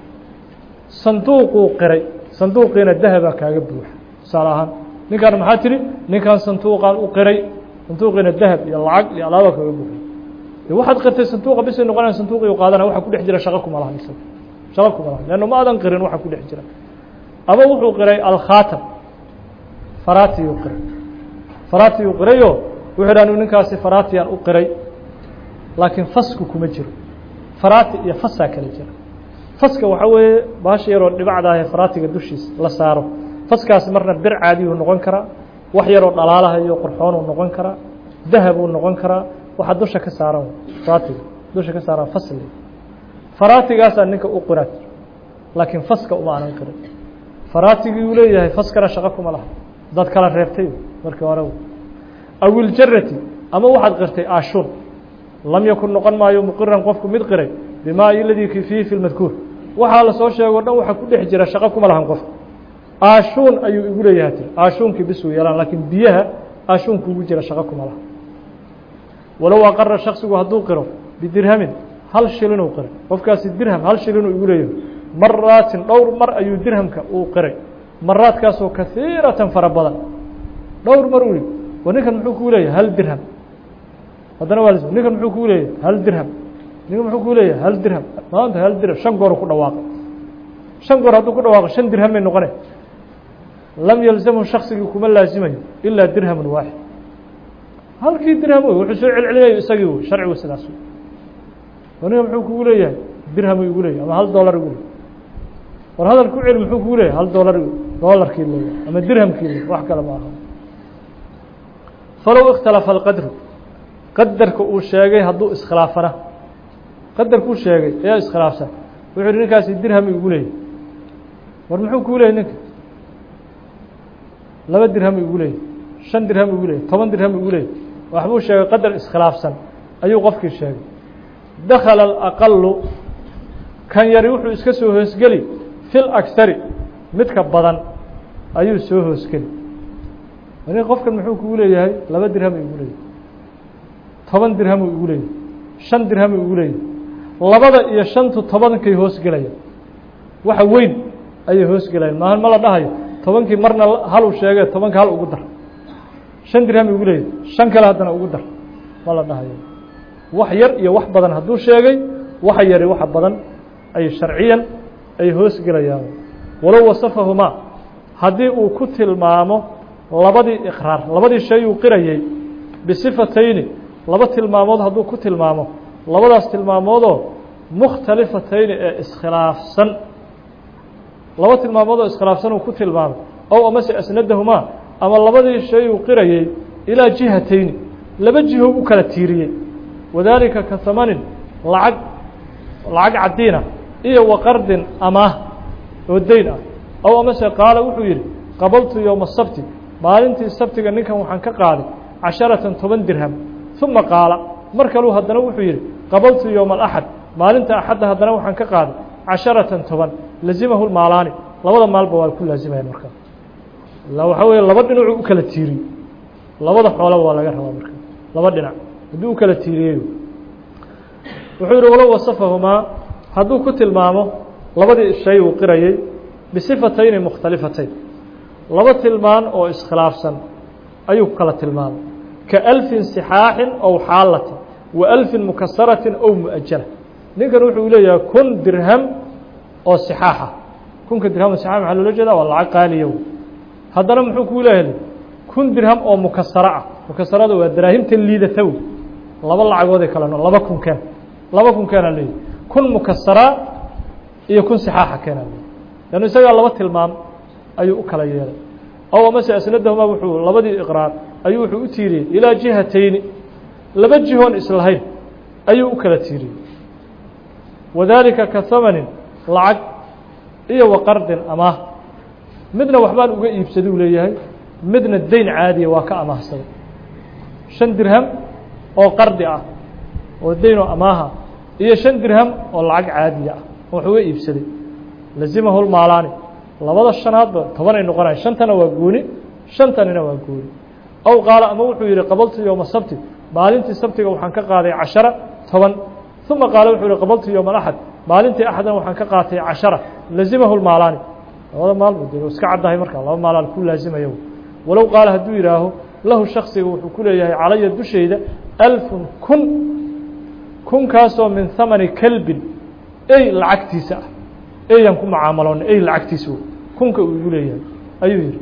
sanduuquu qiray sanduuqiina dahabaa kaaga buuxa tusaale ahaan ninkaan maxaa tidhi ninkan sanduuqaan u qiray sanduuqiina dahab iyo lacag iyo alaaba kaaga buuxa de waxaad qirtay sanduuqa bisay noqonaya sanduuqii qaadana waxa ku dhex jira shaqo kuma lahan isaga shaqo kuma lahan leanna ma aadan qirin waxa ku dhex jira ama wuxuu qiray alkhaatam faratiyuu qiray faratiyuu qirayo wuxuu dha anu ninkaasi faratiyaan u qiray laakiin fasku kuma jiro farati iyo fasaa kala jira faska waxaa weeye baasha yaroo dhibacdaahee faratiga dushiisa la saaro faskaasi marna bir caadiyuu noqon karaa wax yaroo dhalaalahayo qorxoonuu noqon karaa dahabuu noqon karaa waxaa dusha ka saaran faratiga dusha ka saaran fasli faratigaasaa ninka u qiraad laakiin faska uma anan qirin faratigii uu leeyahay faskana shaqo kuma laha dad kala reebtay markii hore aw iljarati ama waxaad qirtay aashuun lam yakun noqon maayo muqiran qofku mid qiray bimaa iladii fiihi fi lmadkuur waxaa la soo sheego o dhan waxa ku dhex jira shaqo kuma lahan qofka aashuun ayuu igu leeyahay tiri aashuunkii bisuu yeelaan laakiin biyaha aashuunku ugu jira shaqo kuma laha walow aqara shaksigu hadduu qiro bidirhamin hal shilinuu qiray qofkaasi dirham hal shilinuu igu leeyahay maraatin dhowr mar ayuu dirhamka uu qiray maraadkaasoo kahiiratan fara badan dhowr mar uu wa ninkan muxuu kuu leeyahay hal dirham haddana waa ninkan muxuu kuu leeyahay hal dirham ninkan muxuu kuu leeyahay hal dirham maanta hal dirham shan goor ku dhawaaqay shan goor hadduu ku dhawaaqo shan dirham bay noqone lam yalzamhu shaksigii kuma laazimayo ilaa dirhamun waaxid halkii dirham wey wuxuu soo celcelinayo isagii wey sharcigu sidaas wey wa ninkan muxuu kugu leeyahay dirhamu igu leeyahy ama hal dollar igu leeyahy war hadal ku celi muxuu kugu leeyahay hal dollar dollarkii leeyahay ama dirhamkii leeyahy wax kale ma aha falow ikhtalafa alqadru qadarka uu sheegay hadduu iskhilaafana qadarkuu sheegay ayaa iskhilaafsan wuxuu yihi ninkaasi dirham igu leeyahy war muxuu kuu leeyahy ninka laba dirham igu leeyahy shan dirham igu leeyahy toban dirham igu leeyahy waxbuu sheegay qadar iskhilaafsan ayuu qofkii sheegay dakala alaqalu kan yari wuxuu iska soo hoosgeli fi lakhari midka badan ayuu soo hoosgeli ani qofkan muxuu kugu leeyahay laba dirham igu leeyahy toban dirhamu igu leeyahy shan dirhamu igu leeyahy labada iyo shantu tobankay hoosgelayaan waxa weyn ayay hoosgelayaan maahan ma la dhahayo tobankii marna haluu sheegee tobanka hal ugu dar shan dirham igu leeyahy shan kale haddana ugu dar ma la dhahayo wax yar iyo wax badan hadduu sheegay waxa yari waxa badan ay sharciyan ay hoosgelayaan walow wasafahumaa haddii uu ku tilmaamo labadii iqraar labadii shay uu qirayey bisifatayni laba tilmaamood hadduu ku tilmaamo labadaas tilmaamoodoo mukhtalifatayni ee iskhilaafsan laba tilmaamood oo iskhilaafsan uu ku tilmaamay ow amase asnadahumaa ama labadii shay uu qirayey ilaa jihatayni laba jiho u kala tiiriyey wadaalika ka hamanin lacag lacag caddiina iyo waqardin amaah oo deyn ah ow amase qaala wuxuu yidhi qabaltu yowma sabti maalintii sabtiga ninkan waxaan ka qaaday casharatan toban dirham uma qaala mar kaluu haddana wuxuu yidhi qabaltu yowma alaxad maalinta axadda haddana waxaan ka qaaday casharatan toban lazimahu maalaani labada maalba waa ku laazimayan markaa ila waxaa weeye laba dhinacuu u kala tiiriyo labada xoolaba waa laga rabaa marka laba dhinac hadduu u kala tiiriyeyo wuxuu yihi walow wasafahumaa hadduu ku tilmaamo labadii shay uu qirayey bisifatayni mukhtalifatayn laba tilmaan oo iskhilaafsan ayuu ku kala tilmaamay ka alfin sixaaxin ow xaalatin wa alfin mukasaratin ow mu'ajala ninkan wuxuu leeyahay kun dirham oo sixaaxa kunka dirham oo sixaax maxaa loola jeeda waa lacag qaaliya wey haddana muxuu kuu leeyahay kun dirham oo mukasaro ah mukasarada waa daraahimta liidata wey laba lacagooday kala no laba kun keen laba kun keenaa leeyahy kun mukasaraa iyo kun sixaaxa keenaa leeyahy leannu isagaa laba tilmaam ayuu u kala yeelay ow amase asnadahumaa wuxuu labadii iqraar ayuu wuxuu u tiiriyey ilaa jihatayni laba jihoon islahayn ayuu u kala tiiriyey wadaalika ka hamanin lacag iyo waqardin amaah midna waxbaan uga iibsaduu leeyahay midna dayn caadiya waa ka amaahsaday shan dirham oo qardi ah oo dayn oo amaaha iyo shan dirham oo lacag caadiya ah oo wax uga iibsaday lazimahu lmaalaani labada shanaadba tobanay noqonaya shantana waa gooni shantanina waa gooni aw qaala ama wuxuu yihi qabaltu yowma sabti maalintii sabtiga waxaan ka qaaday cashara toban uma qaala wuxuu yihi qabaltu yowma axad maalintii axadna waxaan ka qaatay cashara lazimahu lmaalaani labada maalba de iska caddahay markaa laba maalaan ku laazimaya walow qaala hadduu yihaaho lahu shaksiga wuxuu ku leeyahay calaya dushayda alfun kun kunkaasoo min hamani kelbin ey lacagtiisa ah eyaan ku mucaamaloona ey lacagtiisa kunka uu igu leeyahay ayuu yihi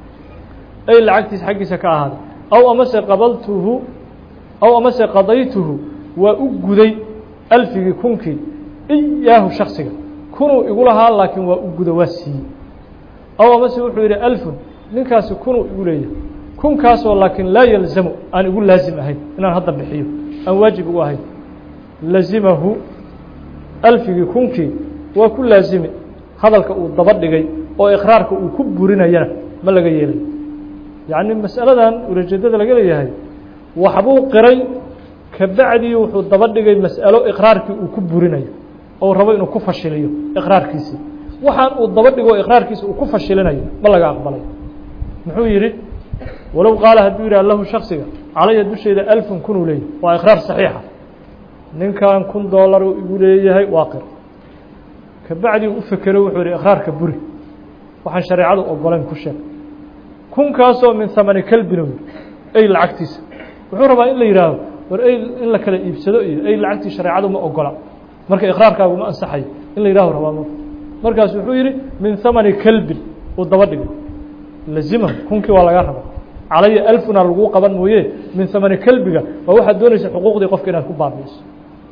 ey lacagtiisa xaggiisa ka ahaaday aw amase qabaltuhu aw amase qadaytuhu waa u guday alfigii kunkii iyaahu shaksiga kunuu igu lahaa laakiin waa u guda waa siiyey aw amase wuxuu yidhi alfun ninkaasi kunuu igu leeyahay kunkaasoo laakiin laa yalzamu aan igu laazim ahayn inaan hadda bixiyo aan waajib igu ahayn lazimahu alfigii kunkii waa ku laazimi hadalka uu daba dhigay oo iqraarka uu ku burinayana ma laga yeelayo yacni masaladan ulajeedada laga leeyahay waxbuu qiray kabacdii wuxuu daba dhigay mas'alo iqraarkii uu ku burinayo ou rabo inuu ku fashiliyo iqraarkiisii waxaan uu daba dhigo iqraarkiisa uu ku fashilinayo ma laga aqbalay muxuu yidhi walow qaala hadduu yidhah lahu shaksiga calaya dushayda alfun kunuu leeyahay waa iqraar saxiixa ninkan kun dollar uu igu leeyahay waa qir kabacdii u fekero wuxuu yihi iqraarka buri waxaan shareecadu ogolayn ku sheeg kunkaasoo min hamani kelbin ey lacagtiisa wuxuu rabaa in la yidhaaho war ey in la kala iibsado iyo ey lacagtii shareecadu ma ogola marka iqraarkaagu ma ansaxayo in la yidhaho rabaa m markaas wuxuu yihi min hamani kelbin uu daba dhigay lazimahu kunkii waa laga rabaa calaya alfuna laguu qaban mooye min hamani kelbiga waa waxaad doonaysa xuquuqdii qofka inaad ku baabi'iso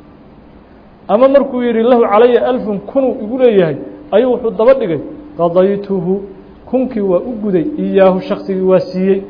ama markuu yihi lahu calaya alfun kunuu igu leeyahay ayuu wuxuu daba dhigay qadaytuhu kunkii waa u guday iyaahu shaksigii waa siiyey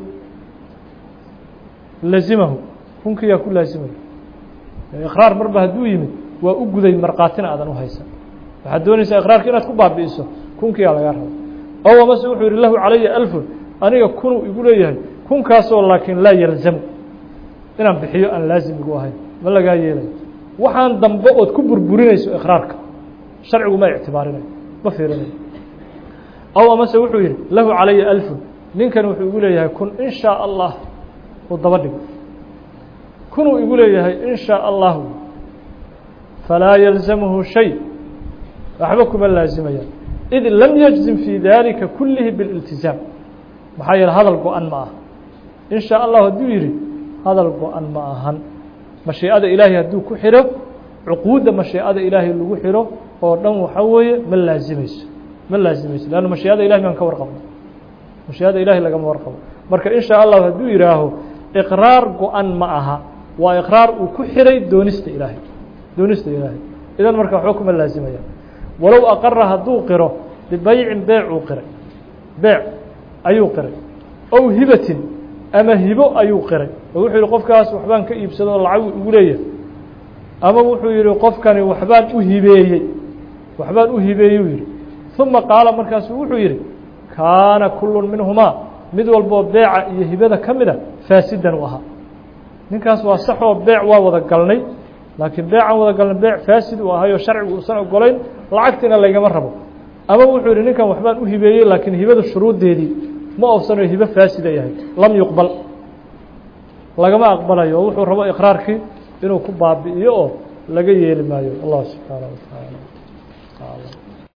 lazimahu kunkii yaa ku laazimaya iqraar marba hadduu yimid waa u guday markaatina aadan u haysan waxaad doonaysaa iqraarka inaad ku baabi'iso kunkii yaa lagaa raba ow amase wuxuu yihi lahu calaya alfun aniga kunuu igu leeyahay kunkaasoo laakiin laa yalzamu inaan bixiyo aan laazim igu ahayn ma lagaa yeelayo waxaan dambe ood ku burburinayso iqraarka sharcigu ma ictibaarinayo ma fiirinayo aw amase wuxuu yihi lahu calaya alfun ninkan wuxuu igu leeyahay kun in shaa allah uu daba dhigo kunuu igu leeyahay in shaa allahu falaa yalzamuhu shay waxba kuma laazimayaan id lam yajzim fii dalika kulihi bililtizaam maxaa yeele hadal go-an ma aha in shaa allahu hadduu yidhi hadal go-an ma ahan mashiicada ilaahay hadduu ku xidho cuquudda mashiicada ilaahay lagu xidho oo dhan waxaa weeye ma laazimayso ma laazimayso leanna mashiicada ilahay maan ka warqabno mashiicada ilahay lagama warqabo marka in shaa allahu hadduu yidhaaho iqraar go-an ma aha waa iqraar uu ku xidhay doonista ilaahay doonista ilaahay idan marka waxba kuma laazimayaan walow aqara hadduu qiro bibaycin beecuu qiray beec ayuu qiray ow hibatin ama hibo ayuu qiray oo wuxuu yihi qofkaas waxbaan ka iibsado oo lacag igu leeyahay ama wuxuu yihi qofkani waxbaan u hibeeyey waxbaan u hibeeyey uu yihi uma qaala markaasu wuxuu yihi kaana kullu minhumaa mid walboo beeca iyo hibada ka mida faasidan u ahaa ninkaas waa saxoo beec waa wada galnay laakiin beecaan wada galnay beec faasid uu ahayoo sharcigu uusan ogolayn lacagtiina laygama rabo ama wuxuu yihi ninkan waxbaan u hibeeyey laakiin hibada shuruuddeedii ma oofsanayo hibo faasida yahay lam yuqbal lagama aqbalayo oo wuxuu rabo iqraarkii inuu ku baabi'iyo oo laga yeeli maayo allah subxaanaه wa taعala